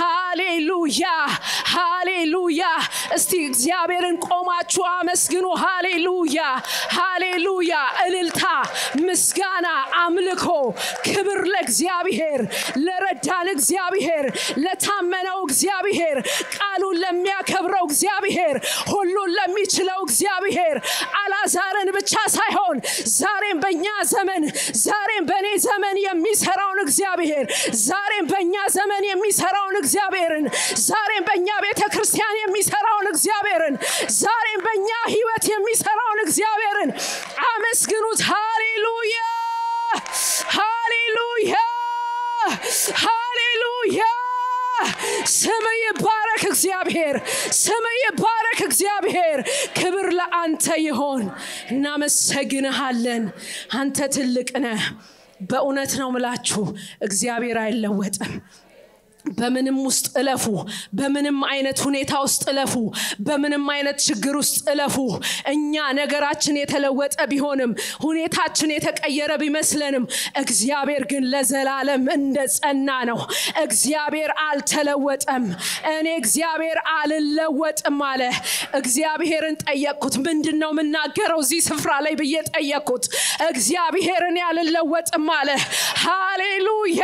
ሃሌሉያ ሃሌሉያ እስቲ እግዚአብሔርን ቆማችሁ አመስግኑ ሃሌሉያ ሃሌሉያ እልልታ ምስጋና አምልኮ ክብር ለእግዚአብሔር ለረዳን እግዚአብሔር ለታመነው እግዚአብሔር ቃሉን ለሚያከብረው እግዚአብሔር ሁሉን ለሚችለው እግዚአብሔር አላዛርን ብቻ ሳይሆን ዛሬም በእኛ ዘመን ዛሬም በእኔ ዘመን የሚሰራውን እግዚአብሔር ዛሬም በእኛ ዘመን የሚሰራውን እግዚአብሔርን ዛሬም በእኛ ቤተ ክርስቲያን የሚሰራውን እግዚአብሔርን ዛሬም በእኛ ህይወት የሚሰራውን እግዚአብሔርን አመስግኑት ሃሌሉያ ሃሌሉያ ሃሌሉያ ስም ይባረክ እግዚአብሔር ስም ይባረክ እግዚአብሔር ክብር ለአንተ ይሆን እናመሰግንሃለን አንተ ትልቅ ነህ በእውነት ነው ምላችሁ እግዚአብሔር አይለወጥም በምንም ውስጥ እለፉ በምንም አይነት ሁኔታ ውስጥ እለፉ በምንም አይነት ችግር ውስጥ እለፉ እኛ ነገራችን የተለወጠ ቢሆንም ሁኔታችን የተቀየረ ቢመስለንም እግዚአብሔር ግን ለዘላለም እንደ ጸና ነው እግዚአብሔር አልተለወጠም እኔ እግዚአብሔር አልለወጥም አለ እግዚአብሔርን ጠየቅኩት ምንድን ነው የምናገረው እዚህ ስፍራ ላይ ብዬ ጠየቅኩት እግዚአብሔርን ያልለወጥም አለ ሃሌሉያ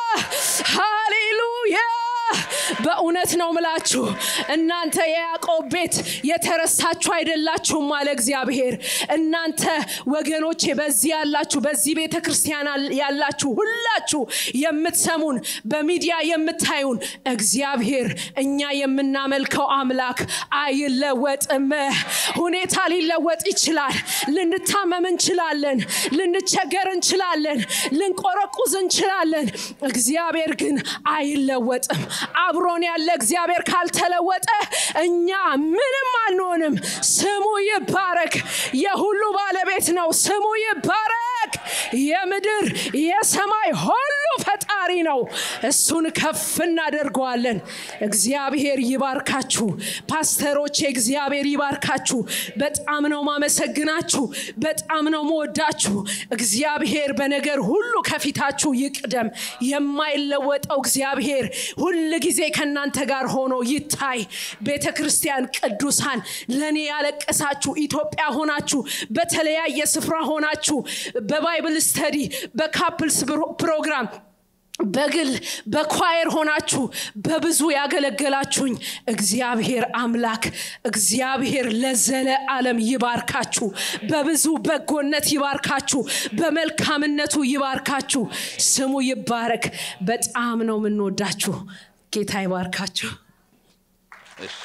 ሃሌሉያ በእውነት ነው ምላችሁ እናንተ የያዕቆብ ቤት የተረሳችሁ አይደላችሁም አለ እግዚአብሔር እናንተ ወገኖቼ በዚህ ያላችሁ በዚህ ቤተ ክርስቲያን ያላችሁ ሁላችሁ የምትሰሙን በሚዲያ የምታዩን እግዚአብሔር እኛ የምናመልከው አምላክ አይለወጥም ሁኔታ ሊለወጥ ይችላል ልንታመም እንችላለን ልንቸገር እንችላለን ልንቆረቁዝ እንችላለን እግዚአብሔር ግን አይለወጥም አብሮን ያለ እግዚአብሔር ካልተለወጠ እኛ ምንም አንሆንም ስሙ ይባረክ የሁሉ ባለቤት ነው ስሙ ይባረክ የምድር የሰማይ ሁሉ ፈጣሪ ነው እሱን ከፍ እናደርገዋለን እግዚአብሔር ይባርካችሁ ፓስተሮች እግዚአብሔር ይባርካችሁ በጣም ነው ማመሰግናችሁ በጣም ነው መወዳችሁ እግዚአብሔር በነገር ሁሉ ከፊታችሁ ይቅደም የማይለወጠው እግዚአብሔር ሁል ጊዜ ከእናንተ ጋር ሆኖ ይታይ ቤተ ክርስቲያን ቅዱሳን ለእኔ ያለቀሳችሁ ኢትዮጵያ ሆናችሁ በተለያየ ስፍራ ሆናችሁ በባይብል ስተዲ በካፕልስ ፕሮግራም በግል በኳየር ሆናችሁ በብዙ ያገለገላችሁኝ እግዚአብሔር አምላክ እግዚአብሔር ለዘለ ዓለም ይባርካችሁ በብዙ በጎነት ይባርካችሁ በመልካምነቱ ይባርካችሁ ስሙ ይባረክ በጣም ነው የምንወዳችሁ ጌታ ይባርካችሁ እሺ።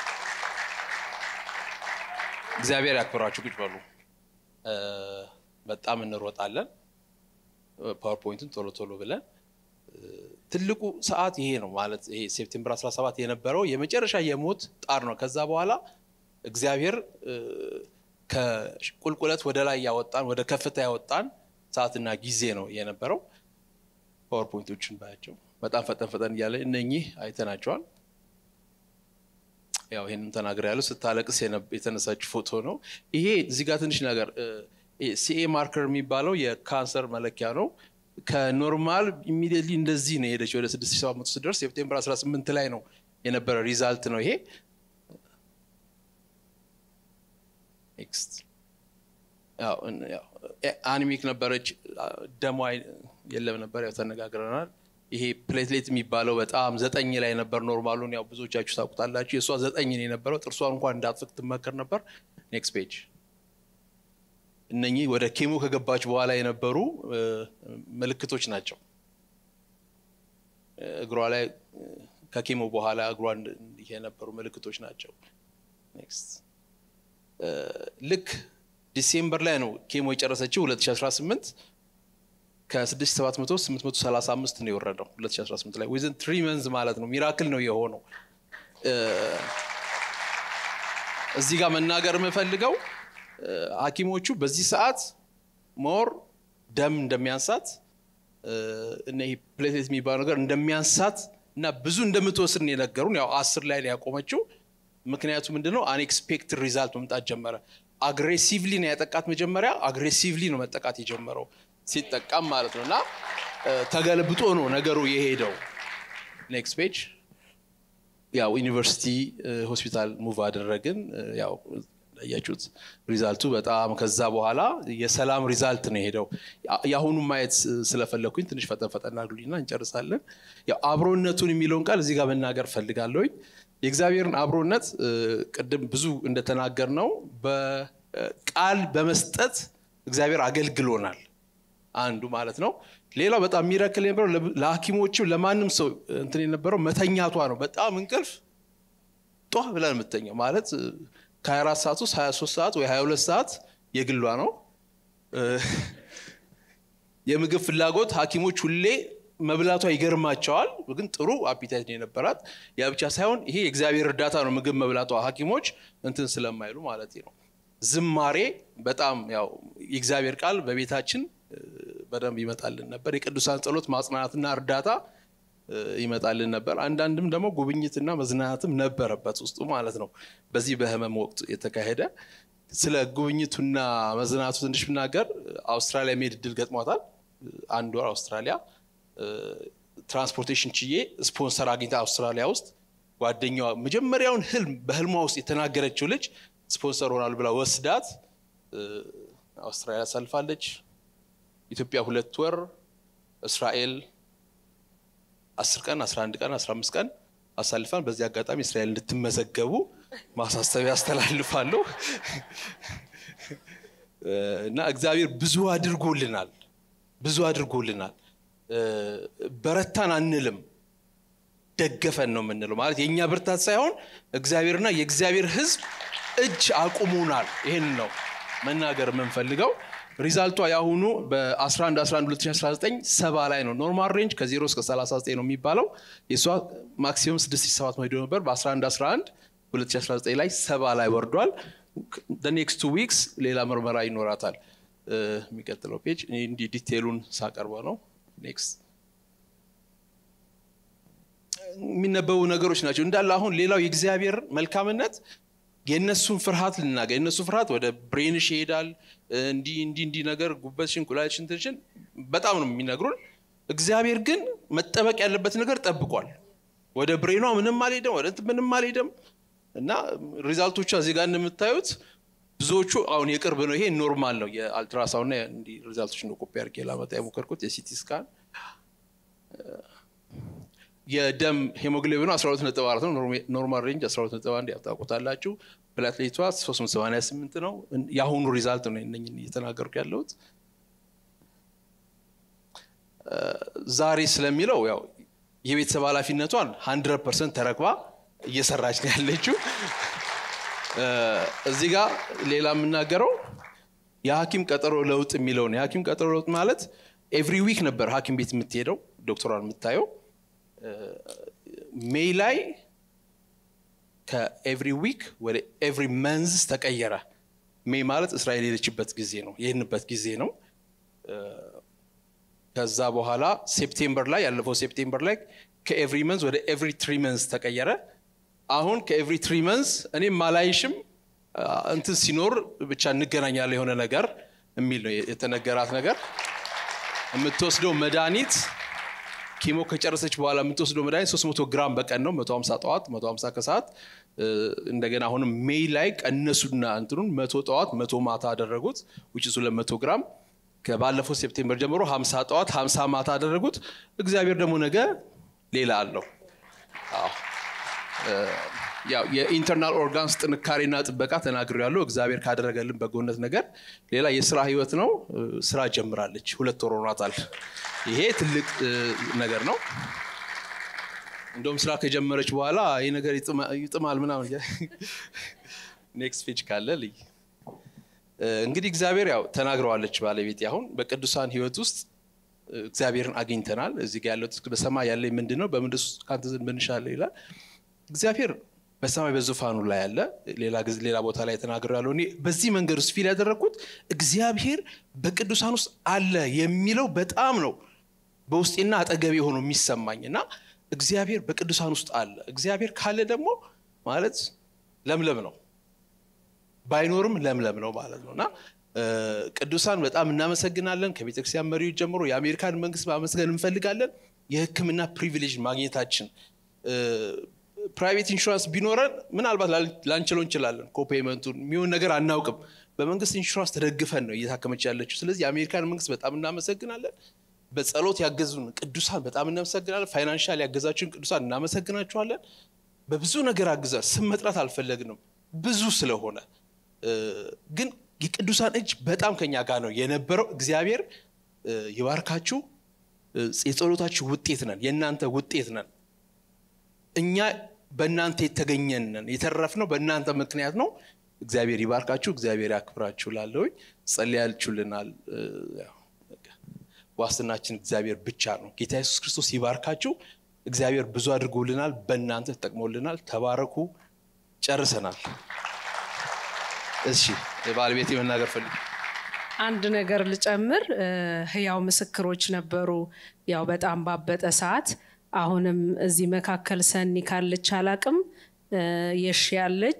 እግዚአብሔር ያክብራችሁ ቁጭ በሉ እ፣ በጣም እንሮጣለን ፓወርፖይንቱን ቶሎ ቶሎ ብለን እ፣ ትልቁ ሰዓት ይሄ ነው ማለት ይሄ ሴፕቴምበር 17 የነበረው የመጨረሻ የሞት ጣር ነው ከዛ በኋላ እግዚአብሔር እ፣ ከቁልቁለት ወደ ላይ ያወጣን ወደ ከፍታ ያወጣን ሰዓትና ጊዜ ነው የነበረው ፓወርፖይንቶችን ባያቸው በጣም ፈጠን ፈጠን እያለ እነኚህ አይተናቸዋል ያው ይህንም ተናግር ያለው ስታለቅስ የተነሳች ፎቶ ነው። ይሄ እዚህ ጋር ትንሽ ነገር ሲኤ ማርከር የሚባለው የካንሰር መለኪያ ነው። ከኖርማል ኢሚዲየትሊ እንደዚህ ነው የሄደች ወደ 6700 ስደርስ ሴፕቴምበር 18 ላይ ነው የነበረ ሪዛልት ነው ይሄ። ኔክስት አኒሚክ ነበረች፣ ደሟ የለም ነበር፣ ያው ተነጋግረናል። ይሄ ፕሌትሌት የሚባለው በጣም ዘጠኝ ላይ ነበር ኖርማሉን፣ ያው ብዙዎቻችሁ ታውቁታላችሁ። የእሷ ዘጠኝ ነው የነበረው። ጥርሷን እንኳን እንዳትፍቅ ትመከር ነበር። ኔክስት ፔጅ እነኚህ ወደ ኬሞ ከገባች በኋላ የነበሩ ምልክቶች ናቸው። እግሯ ላይ ከኬሞ በኋላ እግሯ የነበሩ ምልክቶች ናቸው። ኔክስት ልክ ዲሴምበር ላይ ነው ኬሞ የጨረሰችው 2018 ከ6700 835 ነው የወረደው 2018 ላይ ዊዝን ትሪ መንዝ ማለት ነው። ሚራክል ነው የሆነው። እዚህ ጋር መናገር የምፈልገው ሐኪሞቹ በዚህ ሰዓት ሞር ደም እንደሚያንሳት እና ይሄ ፕሌትሌት የሚባለው ነገር እንደሚያንሳት እና ብዙ እንደምትወስድ ነው የነገሩን። ያው አስር ላይ ነው ያቆመችው። ምክንያቱ ምንድነው? አንኤክስፔክትድ ሪዛልት መምጣት ጀመረ። አግሬሲቭሊ ነው ያጠቃት። መጀመሪያ አግሬሲቭሊ ነው መጠቃት የጀመረው ሲጠቃም ማለት ነው። እና ተገልብጦ ነው ነገሩ የሄደው። ኔክስት ፔጅ ያው ዩኒቨርሲቲ ሆስፒታል ሙቭ አደረግን። ያው ያያችሁት ሪዛልቱ በጣም ከዛ በኋላ የሰላም ሪዛልት ነው የሄደው። የአሁኑ ማየት ስለፈለግኩኝ ትንሽ ፈጠን ፈጠን አድርጉልኝና እንጨርሳለን። ያው አብሮነቱን የሚለውን ቃል እዚህ ጋር መናገር ፈልጋለሁኝ። የእግዚአብሔርን አብሮነት ቅድም ብዙ እንደተናገር ነው በቃል በመስጠት እግዚአብሔር አገልግሎናል። አንዱ ማለት ነው። ሌላው በጣም የሚረክል የነበረው ለሐኪሞችም ለማንም ሰው እንትን የነበረው መተኛቷ ነው። በጣም እንቅልፍ ጧ ብለን የምተኛው ማለት ከ24 ሰዓት ውስጥ 23 ሰዓት ወይ 22 ሰዓት የግሏ ነው። የምግብ ፍላጎት ሐኪሞች ሁሌ መብላቷ ይገርማቸዋል። ግን ጥሩ አፒታይት ነው የነበራት። ያ ብቻ ሳይሆን ይሄ የእግዚአብሔር እርዳታ ነው ምግብ መብላቷ ሐኪሞች እንትን ስለማይሉ ማለት ነው። ዝማሬ በጣም ያው የእግዚአብሔር ቃል በቤታችን በደንብ ይመጣልን ነበር። የቅዱሳን ጸሎት ማጽናናትና እርዳታ ይመጣልን ነበር። አንዳንድም ደግሞ ጉብኝትና መዝናናትም ነበረበት ውስጡ ማለት ነው። በዚህ በህመም ወቅት የተካሄደ ስለ ጉብኝቱና መዝናናቱ ትንሽ ብናገር አውስትራሊያ መሄድ እድል ገጥሟታል። አንድ ወር አውስትራሊያ ትራንስፖርቴሽን ችዬ ስፖንሰር አግኝታ አውስትራሊያ ውስጥ ጓደኛዋ መጀመሪያውን ህልም በህልሟ ውስጥ የተናገረችው ልጅ ስፖንሰር ሆናል ብላ ወስዳት አውስትራሊያ አሳልፋለች። ኢትዮጵያ ሁለት ወር፣ እስራኤል አስር ቀን፣ አስራ አንድ ቀን፣ አስራ አምስት ቀን አሳልፋን። በዚህ አጋጣሚ እስራኤል እንድትመዘገቡ ማሳሰቢያ አስተላልፋለሁ እና እግዚአብሔር ብዙ አድርጎልናል፣ ብዙ አድርጎልናል። በረታን አንልም፣ ደገፈን ነው የምንለው። ማለት የእኛ ብርታት ሳይሆን እግዚአብሔርና የእግዚአብሔር ሕዝብ እጅ አቁሙናል። ይህን ነው መናገር የምንፈልገው። ሪዛልቷ የአሁኑ በ11 11 2019 ሰባ ላይ ነው። ኖርማል ሬንጅ ከ0 እስከ 39 ነው የሚባለው። የእሷ ማክሲመም 6700 ሄዶ ነበር። በ11 11 2019 ላይ ሰባ ላይ ወርዷል። ኔክስት ቱ ዊክስ ሌላ ምርመራ ይኖራታል። የሚቀጥለው ፔጅ እንዲህ ዲቴሉን ሳቀርበው ነው። ኔክስት የሚነበቡ ነገሮች ናቸው እንዳለ። አሁን ሌላው የእግዚአብሔር መልካምነት የእነሱን ፍርሃት ልናገር የእነሱ ፍርሃት ወደ ብሬንሽ ይሄዳል። እንዲህ እንዲህ እንዲህ ነገር ጉበትሽን፣ ኩላሊትሽን፣ እንትንሽን በጣም ነው የሚነግሩን። እግዚአብሔር ግን መጠበቅ ያለበት ነገር ጠብቋል። ወደ ብሬኗ ምንም አልሄደም፣ ወደ እንትን ምንም አልሄደም እና ሪዛልቶቿ እዚህ ጋር እንደምታዩት ብዙዎቹ አሁን የቅርብ ነው። ይሄ ኖርማል ነው። የአልትራሳውንድ እና እንዲህ ሪዛልቶች ነው ኮፒ አድርጌ ላመጣ የሞከርኩት የሲቲ ስካን የደም ሄሞግሎቢኑ 12 ነጥብ 4 ነው። ኖርማል ሬንጅ 12 ነጥብ 1 ያውታቁታላችሁ። ፕላትሌቷ 388 ነው። የአሁኑ ሪዛልት ነው እነኝን እየተናገርኩ ያለሁት። ዛሬ ስለሚለው ያው የቤተሰብ ኃላፊነቷን 100 ፐርሰንት ተረክባ እየሰራች ነው ያለችው። እዚህ ጋር ሌላ የምናገረው የሐኪም ቀጠሮ ለውጥ የሚለው ነው። የሐኪም ቀጠሮ ለውጥ ማለት ኤቭሪ ዊክ ነበር ሐኪም ቤት የምትሄደው ዶክተሯን የምታየው ሜይ ላይ ከኤቭሪ ዊክ ወደ ኤቭሪ መንዝ ተቀየረ። ሜይ ማለት እስራኤል የሄደችበት ጊዜ ነው የሄድንበት ጊዜ ነው። ከዛ በኋላ ሴፕቴምበር ላይ ያለፈው ሴፕቴምበር ላይ ከኤቭሪ መንዝ ወደ ኤቭሪ ትሪ መንዝ ተቀየረ። አሁን ከኤቭሪ ትሪ መንስ እኔም ማላይሽም እንትን ሲኖር ብቻ እንገናኛለን የሆነ ነገር የሚል ነው የተነገራት ነገር። የምትወስደው መድኃኒት ኪሞ ከጨረሰች በኋላ የምትወስደው መድኃኒት 300 ግራም በቀን ነው። 150 ጠዋት፣ 150 ከሰዓት። እንደገና አሁንም ሜይ ላይ ቀነሱና እንትኑን መቶ ጠዋት መቶ ማታ አደረጉት ውጭ 200 ግራም ከባለፈው ሴፕቴምበር ጀምሮ 50 ጠዋት 50 ማታ አደረጉት። እግዚአብሔር ደግሞ ነገ ሌላ አለው። አዎ ያው የኢንተርናል ኦርጋንስ ጥንካሬና ጥበቃ ተናግሮ ያለው እግዚአብሔር ካደረገልን በጎነት ነገር ሌላ የስራ ህይወት ነው። ስራ ጀምራለች። ሁለት ወር ሆኗታል። ይሄ ትልቅ ነገር ነው። እንደውም ስራ ከጀመረች በኋላ ይህ ነገር ይጥማል ምናምን። ኔክስት ፔጅ ካለ ልይ እንግዲህ እግዚአብሔር ያው ተናግረዋለች ባለቤት አሁን በቅዱሳን ህይወት ውስጥ እግዚአብሔርን አግኝተናል። እዚህ ጋር ያለው በሰማይ ያለ ምንድን ነው? በምድር ውስጥ ከአንተ ዘንድ ምንሻለሁ ይላል። እግዚአብሔር በሰማይ በዙፋኑ ላይ ያለ ሌላ ጊዜ ሌላ ቦታ ላይ ተናግሮ ያለው እኔ በዚህ መንገድ ውስጥ ፊል ያደረግኩት እግዚአብሔር በቅዱሳን ውስጥ አለ የሚለው በጣም ነው በውስጤና አጠገቤ ሆኖ የሚሰማኝ እና እግዚአብሔር በቅዱሳን ውስጥ አለ። እግዚአብሔር ካለ ደግሞ ማለት ለምለም ነው፣ ባይኖርም ለምለም ነው ማለት ነው እና ቅዱሳን በጣም እናመሰግናለን። ከቤተክርስቲያን መሪዎች ጀምሮ የአሜሪካን መንግስት ማመስገን እንፈልጋለን። የሕክምና ፕሪቪሌጅ ማግኘታችን ፕራይቬት ኢንሹራንስ ቢኖረን ምናልባት ላንችለው እንችላለን። ኮፔመንቱን የሚሆን ነገር አናውቅም። በመንግስት ኢንሹራንስ ተደግፈን ነው እየታከመች ያለችው። ስለዚህ የአሜሪካን መንግስት በጣም እናመሰግናለን። በጸሎት ያገዙን ቅዱሳን በጣም እናመሰግናለን። ፋይናንሻል ያገዛችሁን ቅዱሳን እናመሰግናችኋለን። በብዙ ነገር አግዛል። ስም መጥራት አልፈለግንም ብዙ ስለሆነ ግን የቅዱሳን እጅ በጣም ከኛ ጋር ነው የነበረው። እግዚአብሔር ይባርካችሁ። የጸሎታችሁ ውጤት ነን፣ የእናንተ ውጤት ነን። እኛ በእናንተ የተገኘን ነን፣ የተረፍነው በእናንተ ምክንያት ነው። እግዚአብሔር ይባርካችሁ፣ እግዚአብሔር ያክብራችሁ። ላለውኝ ጸልያችሁልናል። ዋስትናችን እግዚአብሔር ብቻ ነው። ጌታ ኢየሱስ ክርስቶስ ይባርካችሁ። እግዚአብሔር ብዙ አድርጎልናል፣ በእናንተ ተጠቅሞልናል። ተባረኩ። ጨርሰናል። እሺ ባለቤት መናገር ፈልግ አንድ ነገር ልጨምር። ህያው ምስክሮች ነበሩ። ያው በጣም ባበጠ ሰዓት አሁንም እዚህ መካከል ሰኒ ካለች አላቅም የሺ ያለች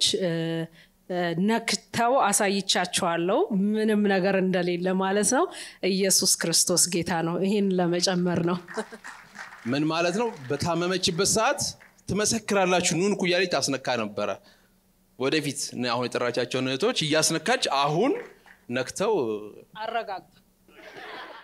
ነክተው አሳይቻቸዋለሁ። ምንም ነገር እንደሌለ ማለት ነው። ኢየሱስ ክርስቶስ ጌታ ነው። ይህን ለመጨመር ነው። ምን ማለት ነው? በታመመችበት ሰዓት ትመሰክራላችሁ ኑን ኩያሌ ታስነካ ነበረ። ወደፊት አሁን የጠራቻቸውን እህቶች እያስነካች አሁን ነክተው አረጋግጥ